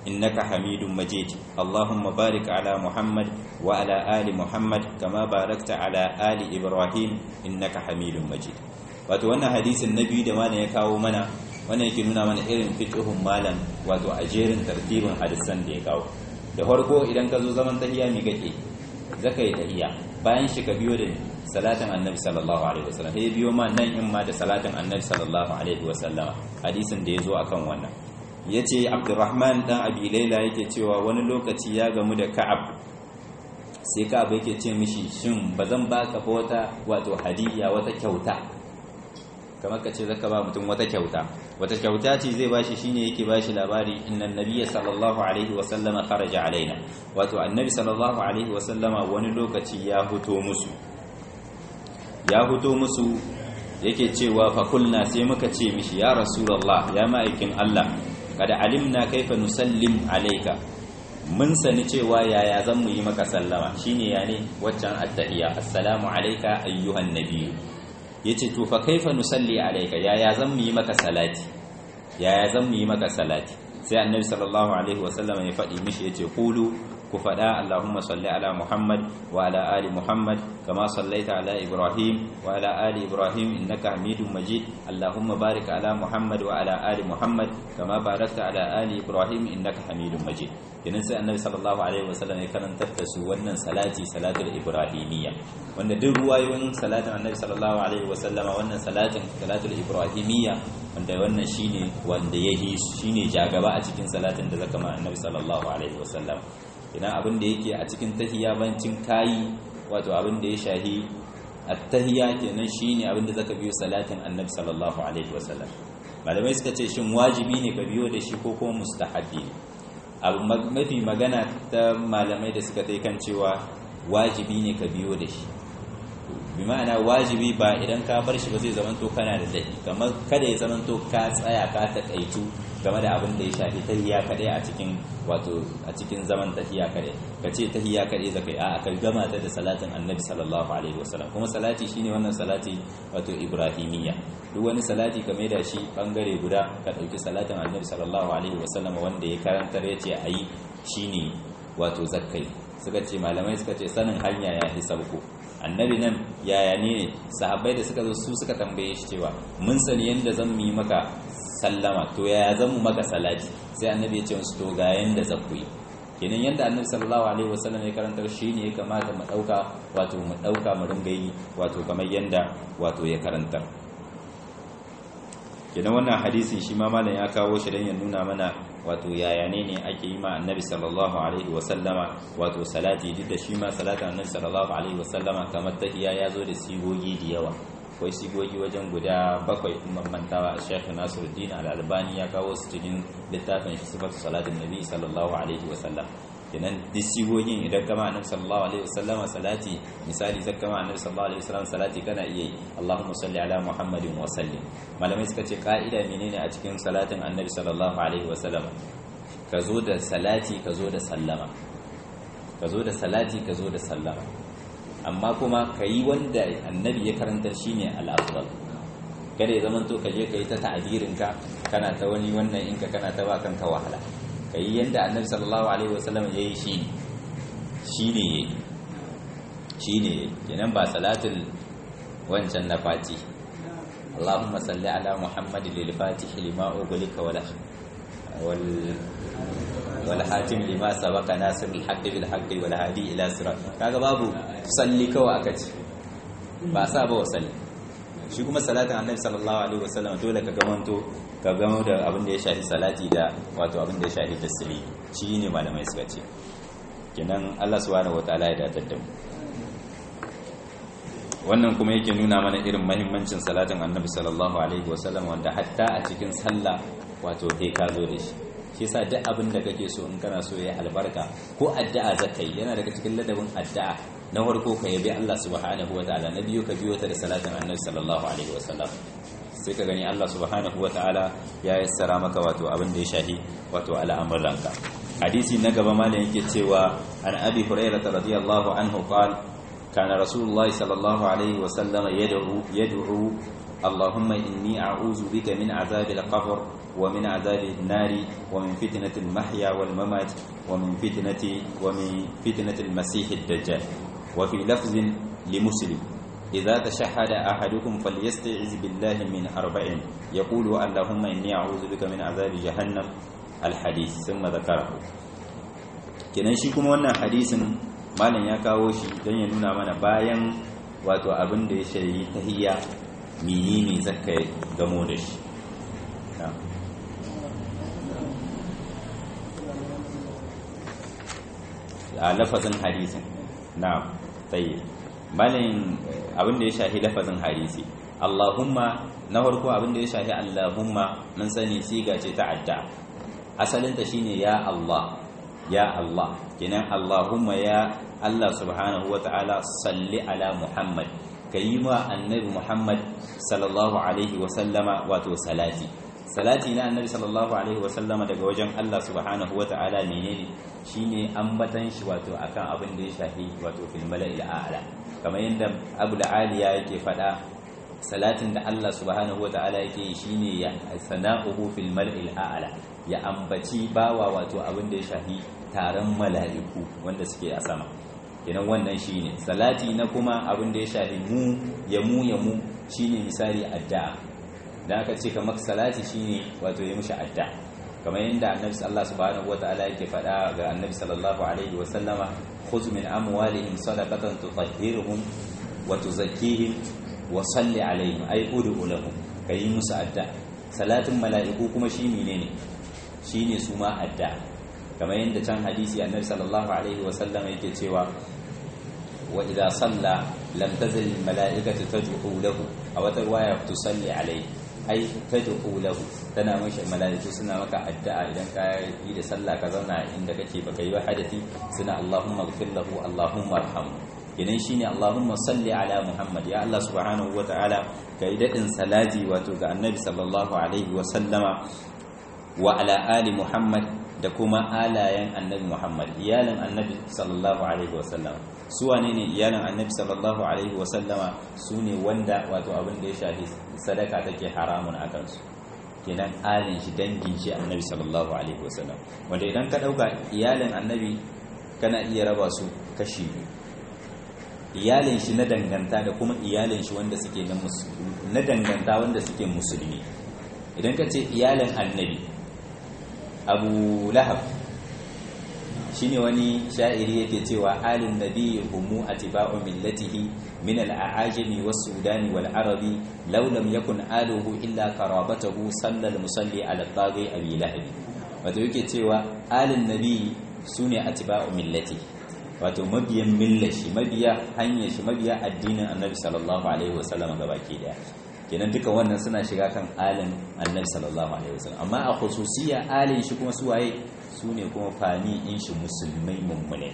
innaka hamidum majid allahumma barik ala muhammad wa ala ali muhammad kama barakta ala ali ibrahim innaka hamidum majid wato wannan hadisin na biyu da mana ya kawo mana wannan yake nuna mana irin fiqhun malam wato a jerin tartibin hadisan da ya kawo da farko idan ka zo zaman tahiyya me kake zaka yi tahiyya bayan shi ka biyo da salatin annabi sallallahu alaihi wasallam sai biyo ma nan in ma da salatin annabi sallallahu alaihi wasallam hadisin da ya zo akan wannan yace abdurrahman dan abi laila yake cewa wani lokaci ya gamu da ka'ab sai ka'ab yake ce mishi shin bazan baka ba wata wato hadiyya wata kyauta kamar ka ce zaka ba mutum wata kyauta wata kyauta ce zai bashi shine yake bashi labari innan nabiyya sallallahu alaihi wa sallama kharaja alaina wato annabi sallallahu alaihi wa sallama wani lokaci ya fito musu ya fito musu yake cewa fa kulna sai muka ce mishi ya rasulullah ya ma'aikin Allah kada alimna kaifa nusallim alayka mun sani cewa yaya zan mu yi maka sallama shine ya ne waccan attahiyya assalamu alayka ayyuhan nabiyyu yace to fa kaifa nusalli alayka yaya zan mu yi maka salati yaya zan mu yi maka salati sai annabi sallallahu alaihi wasallam ya faɗi mishi yace qulu ku faɗa Allahumma salli ala Muhammad wa ala ali Muhammad kama sallaita ala Ibrahim wa ala ali Ibrahim innaka Hamidum Majid Allahumma barik ala Muhammad wa ala ali Muhammad kama barakta ala ali Ibrahim innaka Hamidum Majid kenan sai Annabi sallallahu alaihi wasallam ya karantar da su wannan salati salatul ibrahimiyya wanda duk ruwayoyin salatin Annabi sallallahu alaihi wasallam wannan salatin salatul ibrahimiyya wanda wannan shine wanda yayi shine jagaba a cikin salatin da zaka ma Annabi sallallahu alaihi wasallam ina abin da yake a cikin tahiyya bancin kayi wato abin da ya shahi at-tahiyya kenan shine abin da zaka biyo salatin annabi sallallahu alaihi wasallam malamai suka ce shin wajibi ne ka biyo da shi ko kuma mustahabi abu mafi magana ta malamai da suka kai kan cewa wajibi ne ka biyo da shi bi ma'ana wajibi ba idan ka bar shi ba zai zamanto kana da laifi kamar kada ya zamanto ka tsaya ka takaitu game da abin da ya shafi tahiyya kadai a cikin wato a cikin zaman tahiyya kadai ka ce tahiyya kadai zakai a ka gama ta da salatin annabi sallallahu alaihi wasallam kuma salati shine wannan salati wato ibrahimiyya duk wani salati ka da shi bangare guda ka dauki salatin annabi sallallahu alaihi wasallam wanda ya karantar yace ayi shine wato zakkai suka ce malamai suka ce sanin hanya ya fi sabko annabi nan yaya ne sahabbai da suka zo su suka tambaye shi cewa mun sani yanda zan yi maka sallama to yaya zan mu maka salati sai annabi ya ce musu to ga yanda za ku yi kenan yanda annabi sallallahu alaihi wasallam ya karantar shi ne ya kamata mu dauka wato mu dauka mu ringa yi wato kamar yanda wato ya karantar kenan wannan hadisi shi ma malam ya kawo shi dan ya nuna mana wato yaya ne ne ake yi ma annabi sallallahu alaihi wasallama wato salati duk da shi ma salatin annabi sallallahu alaihi wasallama kamar tahiya ya zo da sigogi da yawa akwai sigogi wajen guda bakwai in mantawa a shekhu nasiruddin al-albani ya kawo su cikin littafin shi sifatu salatin nabi sallallahu alaihi wasallam kenan duk sigogin idan kama annabi sallallahu alaihi wasallama salati misali zaka kama annabi sallallahu alaihi wasallam salati kana iya yi Allahumma salli ala Muhammadin wa sallim malamai suka ce ka'ida menene a cikin salatin annabi sallallahu alaihi wasallam ka zo da salati ka zo da sallama ka zo da salati ka zo da sallama amma kuma ka yi wanda annabi ya karantar shine al-afdal kada ya zamanto ka je ka yi ta ta'adirinka kana ta wani wannan inka kana ta ba kanka wahala ka yi yadda annabi sallallahu alaihi wasallam ya yi shi shi ne ya yi shi ne ya yi kenan ba salatul wancan na fati Allahumma salli ala Muhammad lil fatih lima ugulika wal wal hatim lima sabaka nasir al haqqi bil haqqi wal hadi ila sirat kaga babu salli kawai aka ce ba sa ba wasalli shi kuma salatin annabi sallallahu alaihi wasallam dole ka gamanto ka gamo da abin da ya shafi salati da wato abin da ya shafi tasiri shi ne malamai suka ce kenan Allah subhanahu wataala ya datar da mu wannan kuma yake nuna mana irin mahimmancin salatin annabi sallallahu alaihi wasallam wanda hatta a cikin sallah wato kai ka zo da shi shi yasa duk abin da kake so in kana so ya albarka ko addu'a zakai yana daga cikin ladabin addu'a na farko ka yabi Allah subhanahu wataala na biyu ka biyo ta da salatin annabi sallallahu alaihi wasallam sai ka gani Allah subhanahu wataala ya yassara maka wato abin da ya shahi wato al'amuranka hadisi na gaba malam yake cewa an abi hurairah radiyallahu anhu qala kana rasulullah sallallahu alaihi wasallam yad'u yad'u اللهم إني أعوذ بك من عذاب القبر ومن عذاب النار ومن فتنة المحيا والممات ومن فتنة ومن فتنة المسيح الدجال وفي لفظ لمسلم إذا تشهد أحدكم فليستعذ بالله من أربع يقول اللهم إني أعوذ بك من عذاب جهنم الحديث ثم ذكره kenan shi kuma wannan hadisin malam ya kawo shi don ya nuna mana bayan wato abin da ya shayi tahiyya menene zakka gamo da shi a lafazin hadisin na tsaye malin abin da ya shahi lafazin hadisi allahumma na farko abin da ya shahi allahumma mun sani siga ce ta adda asalinta shine ya allah ya allah kenan allahumma ya allah subhanahu wa ta'ala salli ala muhammad ka yi ma annabi muhammad sallallahu alaihi wasallama wato salati salati na annabi sallallahu alaihi wasallama daga wajen allah subhanahu wa ta'ala menene shine ambatan shi wato akan abin da ya shafi wato fil mala'il a'la kamar yadda abu da aliya yake fada salatin da allah subhanahu wa ta'ala yake yi shine ya sana'uhu fil mala'il a'la ya ambaci bawa wato abin da ya shafi taron mala'iku wanda suke a sama kenan wannan shine salati na kuma abin da ya shafi mu ya mu ya mu shine misali addu'a dan aka ce kamar salati shine wato ya mushi addu'a kamar yadda annabi Allah subhanahu wataala yake faɗa ga annabi sallallahu alaihi wa sallama khudh min amwalihim sadaqatan tutahhiruhum wa tuzakkihim wa salli alaihim ay ud'u lahum kai musu addu'a salatin mala'iku kuma shi menene shine su ma addu'a kamar yadda can hadisi annabi sallallahu alaihi wa sallama yake cewa wa idza salla lam tazal al mala'ikatu tad'u lahu aw tarwaya tusalli alaihi ai tad'u lahu tana mashi malaiku suna maka addu'a idan ka yi da sallah ka zauna inda kake baka yi hadati suna Allahumma ighfir lahu Allahumma arhamhu kenan shine Allahumma salli ala Muhammad ya Allah subhanahu wataala kai dadin salati wato ga Annabi sallallahu alaihi wa sallama wa ala ali Muhammad da kuma alayen Annabi Muhammad iyalan Annabi sallallahu alaihi wa sallama su wane ne iyalan Annabi sallallahu alaihi wa sallama sune wanda wato abin da ya shafi sadaka take haramun a kansu kenan alin shi dangin shi annabi sallallahu alaihi wasallam wanda idan ka dauka iyalin annabi kana iya raba su kashi iyalin shi na danganta da kuma iyalin shi wanda suke na na danganta wanda suke musulmi idan ka ce iyalin annabi abu lahab shine wani sha'iri yake cewa alin nabi humu atiba'u millatihi min al-a'ajami was-sudani wal-arabi law lam yakun aluhu illa qarabatahu sallal musalli ala taghi abi lahab wato yake cewa alin nabi sune atiba'u millati wato mabiyan millashi mabiya hanyar shi mabiya addinin annabi sallallahu alaihi wasallam gabaki daya kenan duka wannan suna shiga kan alin annabi sallallahu alaihi wasallam amma a khususiyya alin shi kuma suwaye su ne kuma fami in shi musulmai mummune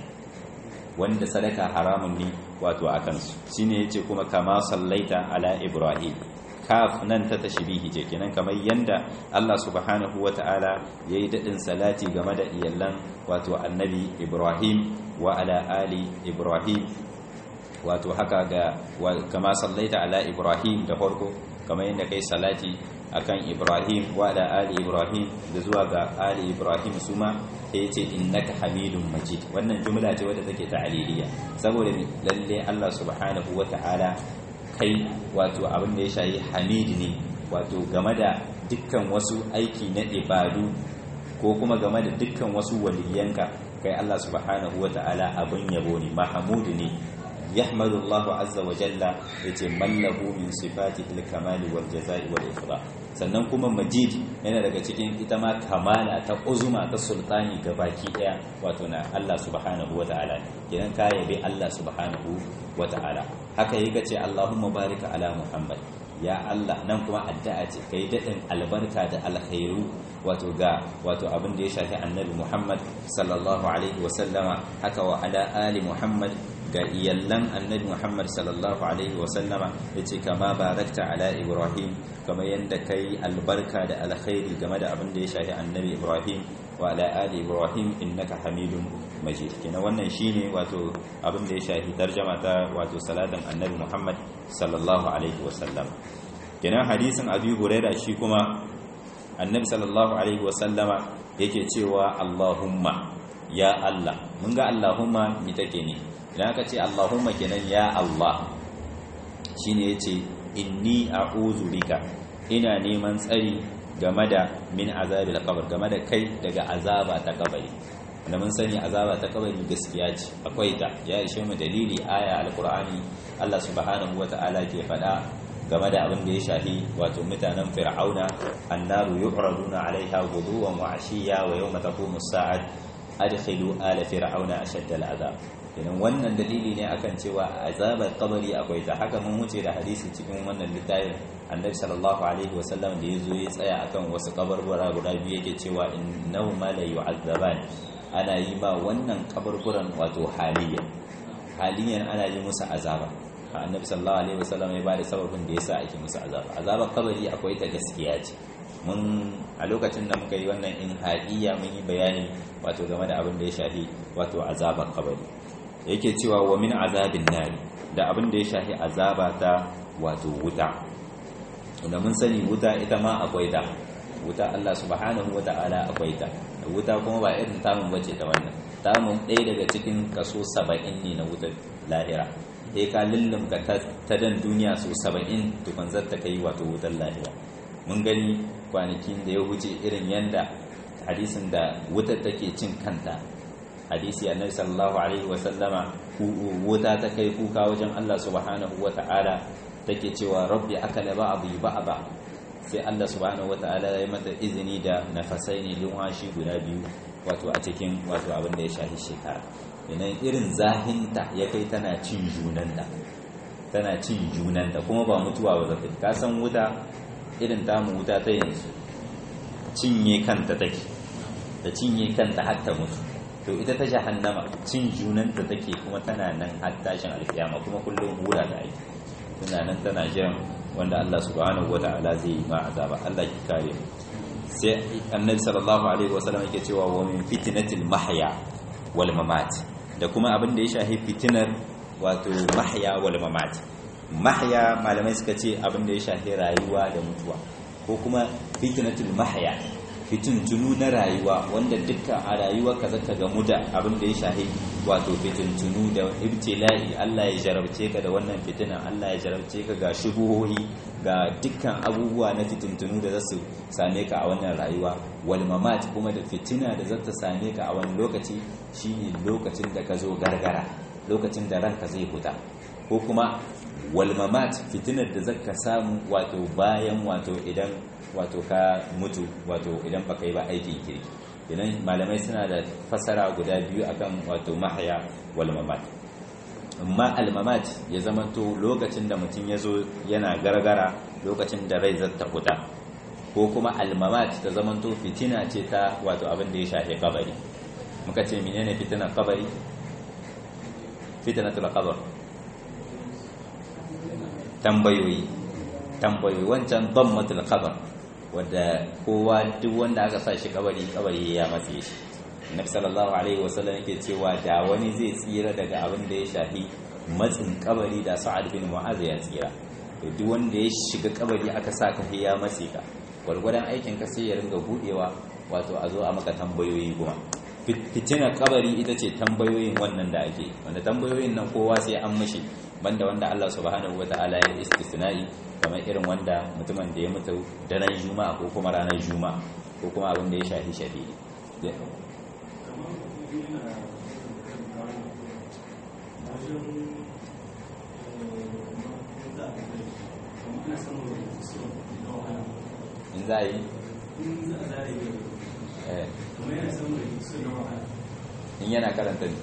wanda sadaka haramun ne wato a kansu shi ne ya ce kuma kama sallaita ala ibrahim kaf nan ta tashbihi ce kenan kamar yanda Allah subhanahu wata'ala yayi dadin salati game da iyalan wato annabi ibrahim wa ala ali ibrahim wato haka ga kama sallaita ala ibrahim da farko kamar yadda kai salati akan ibrahim wa ala ali ibrahim da zuwa ga ali ibrahim suma sai yace innaka hamidun majid wannan jumla ce wadda take ta'aliliya saboda lalle Allah subhanahu wata'ala kai wato abin da ya shayi hamid ne wato game da dukkan wasu aiki na ibadu ko kuma game da dukkan wasu waliyanka kai Allah subhanahu wata'ala abin yabo ne mahmud ne yahmadu Allah azza wa jalla yace mallahu min sifatihi al-kamal wal jazai wal ikram sannan kuma majid yana daga cikin ita ma kamala ta uzuma ta sultani baki daya wato na Allah subhanahu wa ta'ala kenan ka yabe Allah subhanahu wa ta'ala haka yake ce Allahumma barika ala Muhammad ya Allah nan kuma addu'a ce kai dadin albarka da alkhairu wato ga wato abin da ya shafi annabi Muhammad sallallahu alaihi wa sallama haka wa ala ali Muhammad ga iyallan annabi Muhammad sallallahu alaihi wasallama yace kama barakta ala Ibrahim kama yanda kai albarka da alkhairi game da abin da ya shafi annabi Ibrahim wa ala ali Ibrahim innaka Hamidun Majid kina wannan shine wato abin da ya shafi tarjama ta wato salatin annabi Muhammad sallallahu alaihi wasallam kina hadisin Abi Hurairah shi kuma annabi sallallahu alaihi wasallama yake cewa Allahumma ya Allah mun ga Allahumma mi take ne idan aka ce Allahumma kenan ya Allah shine yace inni a'udhu bika ina neman tsari game da min azabil qabr game da kai daga azaba ta kabari da mun sani azaba ta kabari gaskiya ce akwai ta ya ishe mu dalili aya alqur'ani Allah subhanahu wata'ala ke faɗa game da abin da ya shafi wato mutanen fir'auna annaru yu'raduna 'alayha ghuduwan wa 'ashiyya wa yawma taqumu as-sa'at adkhilu ala fir'auna ashadda al-'adab idan wannan dalili ne akan cewa azabar kabari akwai ta haka mun wuce da hadisi cikin wannan littafin annabi sallallahu alaihi wasallam da yazo ya tsaya akan wasu kabarbura guda biyu yake cewa innahu ma la yu'azzaban ana yi ba wannan kaburburan wato haliyan haliyan ana yi musu azaba annabi sallallahu alaihi wasallam ya bada sababin da yasa ake musu azaba azabar kabari akwai ta gaskiya ce mun a lokacin da muka yi wannan in haƙiya mun yi bayani wato game da abin da ya shafi wato azabar kabari yake cewa wa min azabin nari da abin da ya shafi azaba ta wato wuta da mun sani wuta ita ma akwai ta wuta Allah subhanahu wa ta'ala akwai ta wuta kuma ba irin tamun bace ta wannan tamun ɗaya daga cikin kaso saba'in ne na wutar lahira sai ka lullum ka ta dan duniya so saba'in tukun zata kai wato wutar lahira mun gani kwanakin da ya wuce irin yanda hadisin da wutar take cin kanta hadisi annabi sallallahu alaihi wasallama wuta ta kai kuka wajen Allah subhanahu wata'ala take cewa rabbi akala ba'dhi ba'da sai Allah subhanahu wata'ala ya mata izini da nafasai ne lumwashi guda biyu wato a cikin wato abin da ya shahi shekara idan irin zahinta ya kai tana cin junanta tana cin junanta kuma ba mutuwa ba zata ka san wuta irin tamu wuta ta yanzu cinye kanta take da cinye kanta har ta mutu to ita ta jahannama cin junanta take kuma tana nan har tashin alkiyama kuma kullum hura da aiki tana nan tana jiran wanda Allah subhanahu wata'ala zai yi ma azaba Allah ki kare sai annabi sallallahu alaihi wasallam yake cewa wa min fitnatil mahya wal mamat da kuma abin da ya shafi fitinar wato mahya wal mamat mahya malamai suka ce abin da ya shafi rayuwa da mutuwa ko kuma fitnatul mahya fitintunu na rayuwa wanda duka a rayuwa ka zaka gamu da abin da ya shahi wato fitintunu da ibtila'i Allah ya jarabce ka da wannan fitina Allah ya jarabce ka ga shubuhohi ga dukkan abubuwa na fitintunu da zasu same ka a wannan rayuwa wal mamat kuma da fitina da zata same ka a wani lokaci shine lokacin da ka zo gargara lokacin da ranka zai fita ko kuma wal mamat fitinar da zaka samu wato bayan wato idan wato ka mutu wato idan baka yi ba aikin kirki idan malamai suna da fasara guda biyu akan wato mahaya wal mamat amma al mamat ya zamanto lokacin da mutum ya zo yana gargara lokacin da rai zata fita ko kuma al mamat ta zamanto fitina ce ta wato abin da ya shafe kabari muka ce menene fitinar kabari fitnatul qabr tambayoyi tambayoyi wancan dammatul qabr wadda kowa duk wanda aka sa shi kabari kabari ya matse shi Nabi sallallahu alaihi wasallam yake cewa da wani zai tsira daga abin da ya shafi matsin kabari da Sa'ad bin Mu'adh ya tsira to duk wanda ya shiga kabari aka sa ka ya matse ka gwargwadon aikin ka sai ya ringa budewa wato a zo a maka tambayoyi kuma fitinar kabari ita ce tambayoyin wannan da ake wanda tambayoyin nan kowa sai an mashi banda wanda Allah subhanahu wataala ya istisna'i kamar irin wanda mutumin da ya mutu daren juma'a ko kuma ranar juma'a ko kuma abin da ya shafi shafi in za a yi in yana karanta ne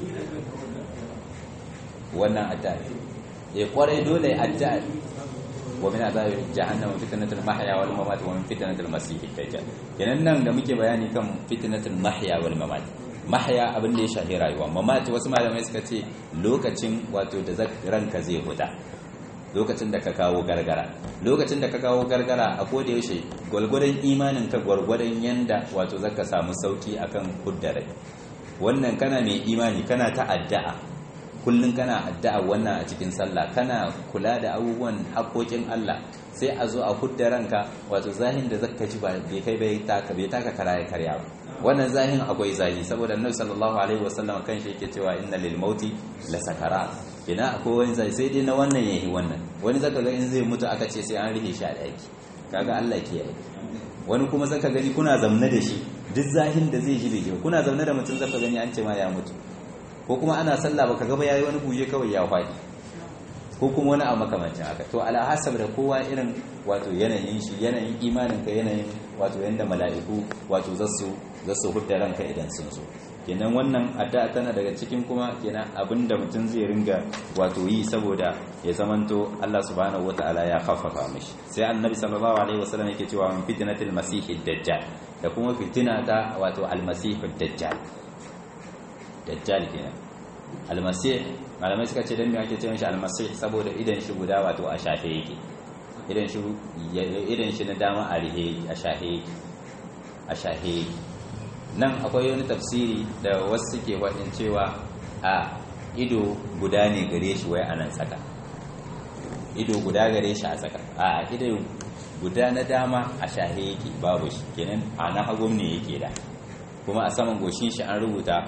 wannan addu'a ya kwarai dole addu'a wa min azabi jahannam fitnatul mahya wal mamat wa min fitnatul masih dajjal kenan nan da muke bayani kan fitnatul mahya wal mamat mahya abin da ya shafi rayuwa mamat wasu malamai suka ce lokacin wato da ranka zai huta lokacin da ka kawo gargara lokacin da ka kawo gargara a koda yaushe gwargwadon imanin ka gwargwadon yanda wato zaka samu sauki akan kuddare wannan kana mai imani kana ta addu'a kullun kana addu'a wannan a cikin sallah kana kula da abubuwan haƙoƙin Allah sai a zo a hudda ranka wato zahin da zaka ji ba bai kai bai taka bai taka kara ya karya ba wannan zahin akwai zahi saboda annabi sallallahu alaihi wasallam kan shi yake cewa inna lil mauti la sakara ina akwai wani zahi sai dai na wannan yayi wannan wani zaka ga in zai mutu aka ce sai an rihe shi a daki kaga Allah ke yi wani kuma zaka gani kuna zamne da shi duk zahin da zai ji bai ji kuna zamne da mutum zaka gani an ce ma ya mutu ko kuma ana sallah baka ga ba yayi wani buje kawai ya faɗi ko kuma wani abu makamancin haka to ala hasab da kowa irin wato yanayin shi yanayin imanin ka yanayin wato yanda mala'iku wato zasu zasu hudda ranka idan sun so kenan wannan addu'a tana daga cikin kuma kenan abinda mutum zai ringa wato yi saboda ya zamanto Allah subhanahu wataala ya khaffafa mishi sai annabi sallallahu alaihi wasallam yake cewa min fitnatil masihid dajjal da kuma fitina ta wato almasihid dajjal dajjal kenan almasih malamai suka ce dan me ake cewa shi almasih saboda idan shi guda wato a shafe yake idan shi idan shi na dama a rihe a shafe a shafe nan akwai wani tafsiri da wasu suke wadin cewa a ido guda ne gare shi wai anan tsaka ido guda gare shi a tsaka a ido guda na dama a shahe yake babu shi kenan a na hagun ne yake da kuma a saman goshin shi an rubuta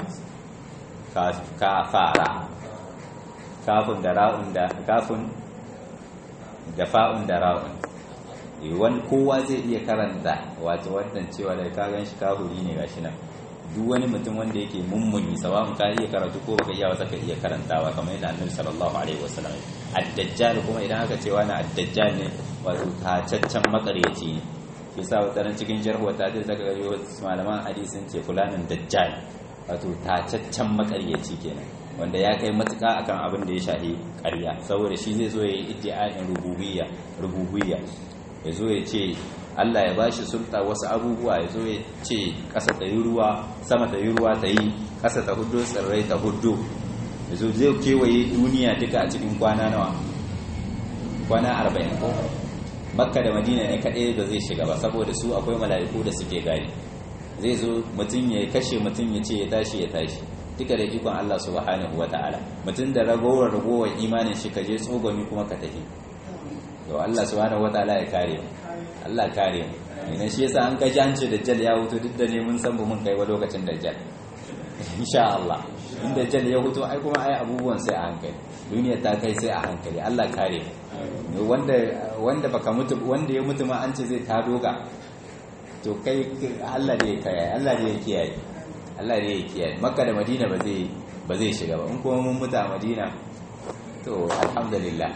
kafara kafin da ra'un da kafin da fa'un da ra'un wani kowa zai iya karanta wato wannan cewa da ka gan shi kahuri ne gashi nan duk wani mutum wanda yake mummuni sawa'un ka iya karatu ko baka iya wata ka iya karantawa kamar yadda annabi sallallahu alaihi wasallam ad-dajjal kuma idan aka ce wani ad-dajjal ne wato tacaccen makaryaci ne yasa wata cikin jarhu ta ce zaka ga malaman hadisin ce fulanin dajjal wato tacaccen makaryaci kenan wanda ya kai matuka akan abin da ya shahi ƙarya saboda shi zai zo ya yi iddia'in rububiyya rububiyya ya zo ya ce Allah ya bashi sulta wasu abubuwa ya zo ya ce ƙasa ta yi ruwa sama ta yi ruwa ta yi ƙasa ta hudu tsirrai ta hudu ya zo zai kewaye duniya duka a cikin kwana nawa kwana arba'in ko makka da madina ne kaɗai da zai shiga ba saboda su akwai mala'iku da suke gari zai zo mutum ya kashe mutum ya ce ya tashi ya tashi duka da ikon Allah subhanahu wa ta'ala mutum da ragowar ragowar imanin shi ka je tsogoni kuma ka tafi to Allah subhanahu wa ta'ala ya kare mu Allah kare mu idan shi yasa an kaji an ce dajjal ya hutu duk da ne mun san mun kai wa lokacin dajjal insha Allah in dajjal ya hutu ai kuma ai abubuwan sai a hankali duniya ta kai sai a hankali Allah kare mu wanda wanda baka mutu wanda ya mutu ma an ce zai ta doga to kai Allah ne ya kiyaye Allah ne ya kiyaye Allah ne ya kiyaye Makka da Madina ba zai ba zai shiga ba in kuma mun mutu a Madina to alhamdulillah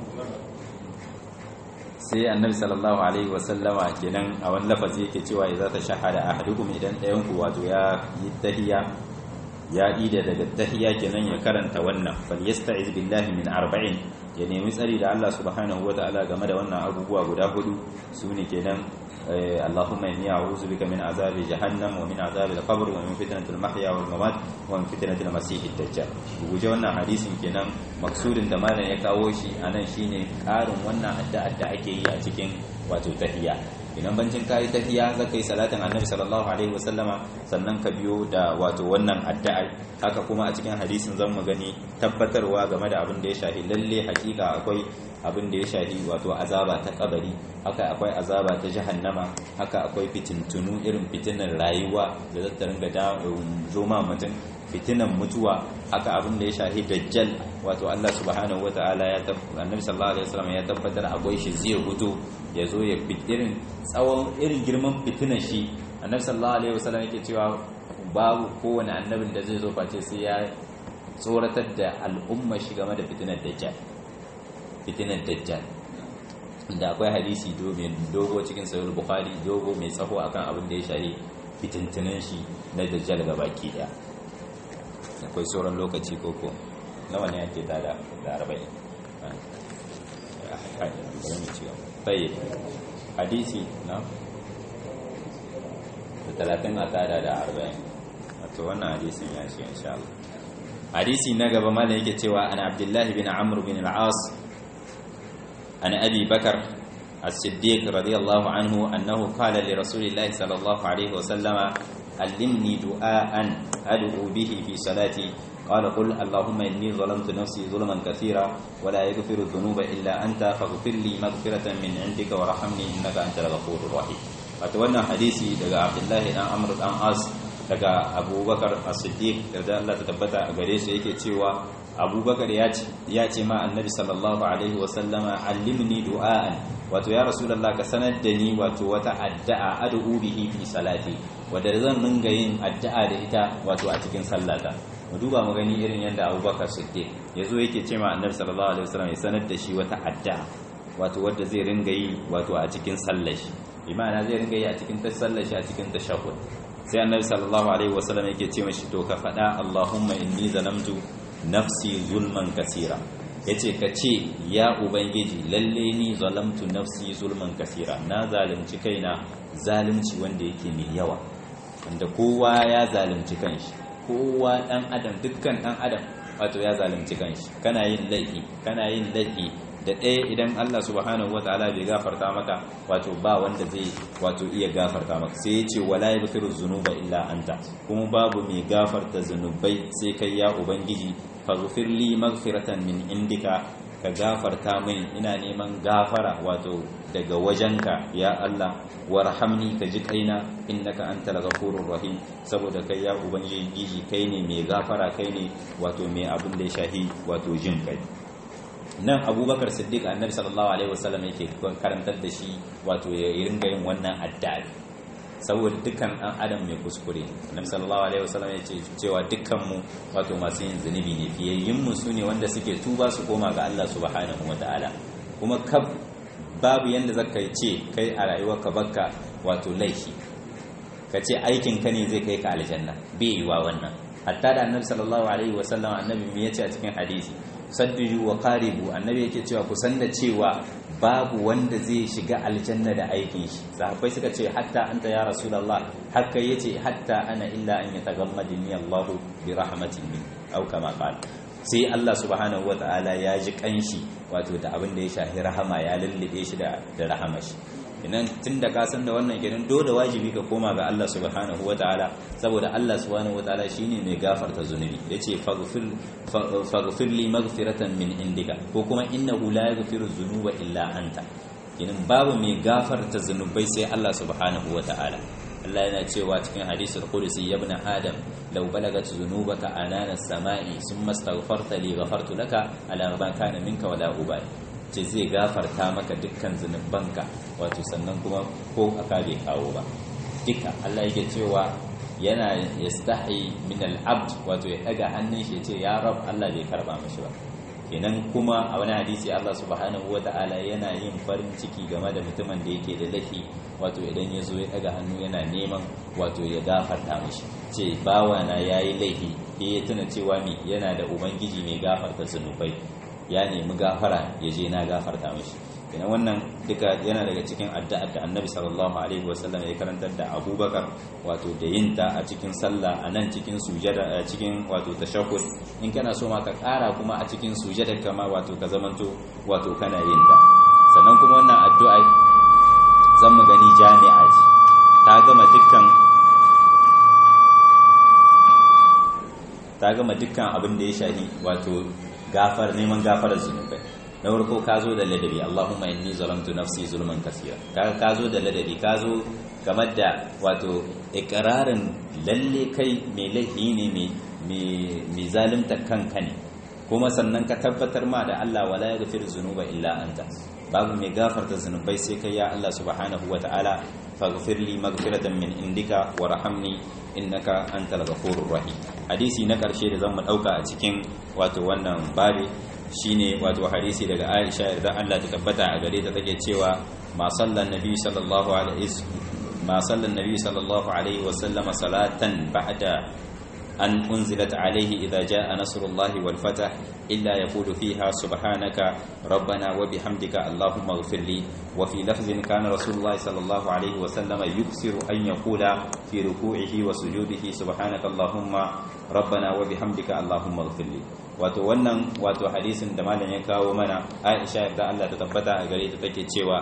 sai annabi sallallahu alaihi wasallama kenan a wani lafazi yake cewa idza ta shahada ahadukum idan ɗayan ku wato ya yi tahiyya ya ida daga tahiyya kenan ya karanta wannan fal yasta'iz billahi min arba'in ya nemi tsari da Allah subhanahu wataala game da wannan abubuwa guda hudu sune kenan اللهم إني أعوذ بك من عذاب جهنم ومن عذاب القبر ومن فتنة المحيا والممات ومن فتنة المسيح الدجال وجه wannan hadisin kenan maksudin da malam ya kawo shi anan shine karin wannan addu'a da ake yi a cikin wato tahiyya idan bancin kai tahiyya zaka yi salatin annabi sallallahu alaihi wasallama sannan ka biyo da wato wannan addu'a haka kuma a cikin hadisin zan mu gani tabbatarwa game da abin da ya shahi lalle hakika akwai abin da ya shahi wato azaba ta kabari haka akwai azaba ta jahannama haka akwai fitintunu irin fitinan rayuwa da zata ringa da zoma mutum fitinan mutuwa haka abin da ya shahi dajjal wato Allah subhanahu wataala ya annabi sallallahu alaihi wasallam ya tabbatar akwai shi zai hutu ya zo ya irin tsawon irin girman fitinan shi annabi sallallahu alaihi wasallam yake cewa babu kowane annabin da zai zo face sai ya tsoratar da al'umma shi game da fitinar dajjal fitinar dajjal da akwai hadisi dogo cikin sayar bukhari dogo mai tsaho akan abin da ya shari fitintunan shi na dajjal ga baki daya akwai sauran lokaci koko nawa ne ake tada da arba'in tayi hadisi na da talatin a tada da arba'in wato wannan hadisin ya shi insha Allah hadisi na gaba ma da yake cewa ana abdullahi bin amr bin al-as عن أبي بكر الصديق رضي الله عنه أنه قال لرسول الله صلى الله عليه وسلم علمني دعاء أدعو به في صلاتي قال قل اللهم إني ظلمت نفسي ظلما كثيرا ولا يغفر الذنوب إلا أنت فاغفر لي مغفرة من عندك وارحمني إنك أنت الغفور الرحيم أتولى حديثي لقى عبد الله بن عمرو بن عاص daga abubakar as-siddiq da Allah ta tabbata a gare su yake cewa abubakar ya ce ma annabi sallallahu alaihi wasallama allimni du'a'an wato ya rasulullah ka sanar da ni wato wata addu'a ad'u bihi fi salati wanda zan ringa yin addu'a da ita wato a cikin sallata mu duba mu gani irin yadda abubakar siddiq yazo yake ce ma annabi sallallahu alaihi wasallam ya sanar da shi wata addu'a wato wanda zai ringa yi wato a cikin sallar shi imana zai ringa yi a cikin sallar shi a cikin tashahhud sai annabi sallallahu alaihi wasallam yake ce mashi to ka faɗa Allahumma inni zalamtu nafsi zulman kasira yace ka ce ya ubangiji lalle ni zalamtu nafsi zulman kasira na zalunci kaina zalunci wanda yake mai yawa wanda kowa ya zalunci kanshi kowa dan adam dukkan dan adam wato ya zalunci kanshi kana yin laifi kana yin laifi da ɗaya idan Allah subhanahu wa ta'ala bai gafarta maka wato ba wanda zai wato iya gafarta maka sai ya ce wala yaghfiru dhunuba illa anta kuma babu mai gafarta zunubai sai kai ya ubangiji faghfir li maghfiratan min indika ka gafarta min ina neman gafara wato daga wajenka ya Allah warhamni ka ji kaina innaka antal ghafurur rahim saboda kai ya ubangiji kai ne mai gafara kai ne wato mai abin da ya shahi wato jin kai nan abubakar siddiq annabi sallallahu alaihi wasallam yake karantar da shi wato ya ringa yin wannan addu'a saboda dukkan dan adam mai kuskure annabi sallallahu alaihi wasallam ya ce cewa dukkan mu wato masu yin zunubi ne fiyayyin mu sune wanda suke tuba su koma ga Allah subhanahu wataala kuma kab babu yanda zaka ce kai a rayuwarka bakka wato laifi ka ce aikin ka ne zai kai ka aljanna bai yiwa wannan hatta da annabi sallallahu alaihi wasallam annabi me yace a cikin hadisi sadduju wa qaribu annabi yake cewa ku san da cewa babu wanda zai shiga aljanna da aikin shi sahabbai suka ce hatta anta ya rasulullah haka yace hatta ana illa an yatagammadni Allah bi rahmatin min aw kama qala sai Allah subhanahu wataala ya ji kanshi wato da abin da ya shafi rahama ya lullube shi da da rahama shi idan tunda ka san da wannan kenan dole wajibi ka koma ga Allah subhanahu wataala saboda Allah subhanahu wataala shine mai gafarta zunubi yace faghfir faghfir li maghfiratan min indika ko kuma innahu la yaghfiru dhunuba illa anta kenan babu mai gafarta zunubai sai Allah subhanahu wataala Allah yana cewa cikin hadisul qudsi ya ibn adam law balagat dhunubaka anana as-sama'i thumma astaghfarta li ghafartu laka ala ma kana minka wala ubali ce zai gafarta maka dukkan zunubanka wato sannan kuma ko aka bai kawo ba duka Allah yake cewa yana yastahi min al-abd wato ya daga hannun shi ce ya rab Allah bai karba mashi ba kenan kuma a wani hadisi Allah subhanahu wata'ala yana yin farin ciki game da mutumin da yake da laifi wato idan ya zo ya daga hannu yana neman wato ya gafarta mashi ce bawa na yayi laifi ya tuna cewa mi yana da ubangiji mai gafarta zunubai ya nemi gafara ya je na gafarta mashi kenan wannan duka yana daga cikin addu'ar da annabi sallallahu alaihi wasallam ya karantar da abubakar wato da yin ta a cikin sallah a nan cikin sujada a cikin wato tashahhud in kana so ma ka kara kuma a cikin sujada kama wato ka zamanto wato kana yin ta sannan kuma wannan addu'a zan mu gani jami'a ce ta gama dukkan ta gama dukkan abin da ya shahi wato gafar neman gafarar zunubai na farko ka zo da ladabi Allahumma inni zalamtu nafsi zulman kaseera ka ka zo da ladabi ka zo kamar da wato ikrarin lalle kai mai laifi ne mai zalunta kanka ne kuma sannan ka tabbatar ma da Allah wala yaghfiru zunuba illa anta babu mai gafarta zunubai sai kai ya Allah subhanahu wataala faghfir li maghfiratan min indika warhamni innaka antal ghafurur rahim hadisi na karshe da zamu dauka a cikin wato wannan babi shine wato hadisi daga Aisha da Allah ta tabbata a gare ta take cewa ma sallan nabi sallallahu alaihi ma sallan nabi sallallahu alaihi wa sallama salatan ba'da an unzilat alaihi idza jaa nasrullahi wal fath illa yaqulu fiha subhanaka rabbana wa bihamdika allahumma ighfir li wa fi lafzin kana rasulullahi sallallahu alaihi wa sallama yuksiru an yaqula fi ruku'ihi wa sujudihi subhanaka allahumma rabbana wa bihamdika allahumma ighfir li wato wannan wato hadisin da malam ya kawo mana Aisha da Allah ta tabbata a gare ta take cewa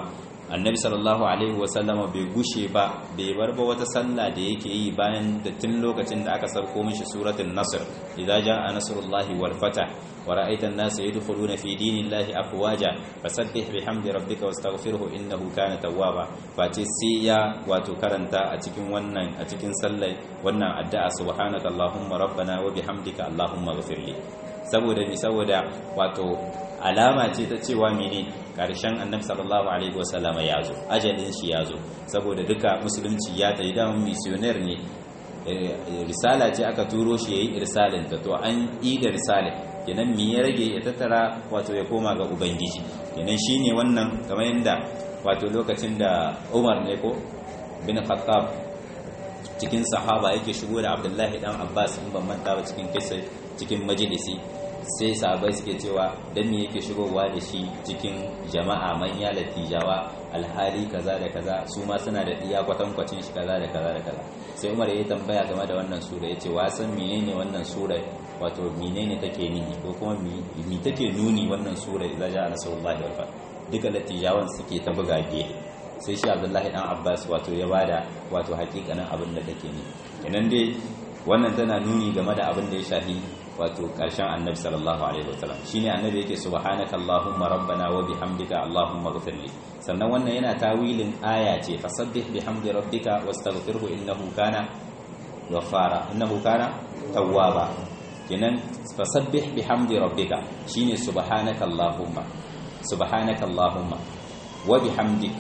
annabi sallallahu alaihi wasallama bai gushe ba bai bar ba wata sallah da yake yi bayan da tun lokacin da aka sarko mishi suratul nasr idza jaa nasrullahi wal fatah wa ra'aita an-nasa yadkhuluna fi dinillahi afwaja fasabbih bihamdi rabbika wastaghfirhu innahu kana tawwaba face sai ya wato karanta a cikin wannan a cikin sallar wannan addu'a subhanaka allahumma rabbana wa bihamdika allahumma ighfirli saboda mi saboda wato alama ce ta cewa mene karshen annabi sallallahu alaihi wasallama ya zo ajalin shi ya zo saboda duka musulunci ya tayi da missionaire ne risala ce aka turo shi yayi irsalin ta to an yi da risalin kenan me ya rage ya tattara wato ya koma ga ubangiji kenan shine wannan kamar yanda wato lokacin da Umar ne ko bin Khattab cikin sahaba yake shigo da Abdullahi dan Abbas in ban manta ba cikin kisa cikin majalisi sai sahabai suke cewa dan me yake shigowa da shi cikin jama'a manya latijawa alhali kaza da kaza su ma suna da iya kwatankwacin shi kaza da kaza da kaza sai Umar ya tambaya game da wannan sura yace wa san menene wannan sura wato menene take nuni ko kuma mi take nuni wannan sura idza ja'a nasrullahi wal fath duka latijawan suke ta buga gehe sai shi Abdullahi dan Abbas wato ya bada wato hakikanin abin da take ni kenan dai wannan tana nuni game da abin da ya shafi wato karshen annabi sallallahu alaihi wasallam shine annabi yake subhanaka allahumma rabbana wa bihamdika allahumma ighfirli sannan wannan yana tawilin aya ce fasabbih bihamdi rabbika wastaghfirhu innahu kana ghaffara innahu kana tawwaba kenan fasabbih bihamdi rabbika shine subhanaka allahumma subhanaka allahumma wa bihamdik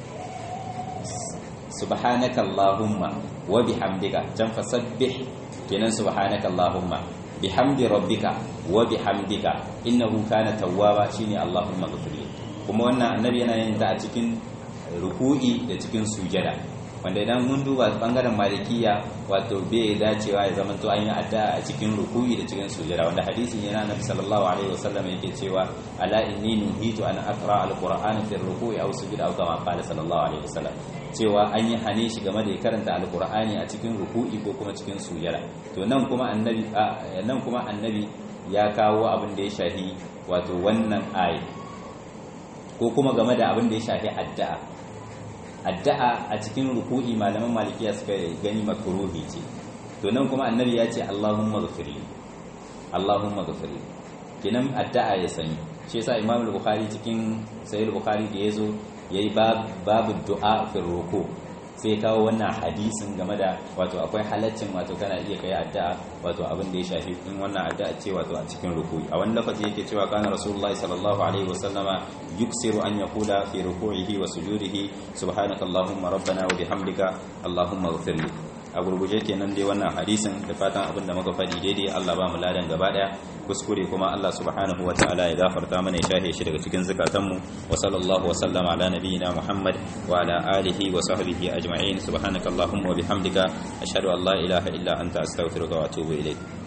subhanaka allahumma wa bihamdika jan fasabbih kenan subhanaka allahumma bihamdi rabbika wa bihamdika innahu kana tawwaba shine allahumma ghfirli kuma wannan annabi yana yin ta a cikin ruku'i da cikin sujada wanda idan mun duba bangaren malikiya wato bai dacewa ya zama to an yi addu'a a cikin ruku'i da cikin sujada wanda hadisin yana nabi sallallahu alaihi wasallam yake cewa ala inni nuhitu an aqra alqur'ana fi ruku'i aw sujada aw kama qala sallallahu alaihi wasallam cewa an yi hane shi game da ya karanta alqur'ani a cikin ruku'i ko kuma cikin sujada to nan kuma annabi nan kuma annabi ya kawo abin da ya shafi wato wannan ayi ko kuma game da abin da ya shafi addu'a addu'a a cikin ruku'i malaman malikiya suka gani makruhi ce to nan kuma annabi ya ce Allahumma ghfirli Allahumma ghfirli kinan addu'a ya sani shi yasa Imam al-Bukhari cikin Sahih al-Bukhari da yazo yayi babu du'a fi ruku sai kawo wannan hadisin game da wato akwai halaccin wato kana iya kai addu'a wato abin da ya shafi in wannan addu'a ce wato a cikin ruku'i a wani lokaci yake cewa kana rasulullahi sallallahu alaihi wasallama yuksiru an yaqula fi ruku'ihi wa sujudihi subhanaka allahumma rabbana wa bihamdika allahumma ighfirli a gurguje kenan dai wannan hadisin da fatan abin da muka faɗi daidai Allah ba mu ladan gaba daya kuskure kuma Allah subhanahu wa ta'ala ya gafarta mana ya shahe shi daga cikin zakatanmu wa sallallahu wa sallama ala nabiyyina Muhammad wa ala alihi wa sahbihi ajma'in subhanakallahumma wa bihamdika ashhadu an la ilaha illa anta astaghfiruka wa atubu ilayk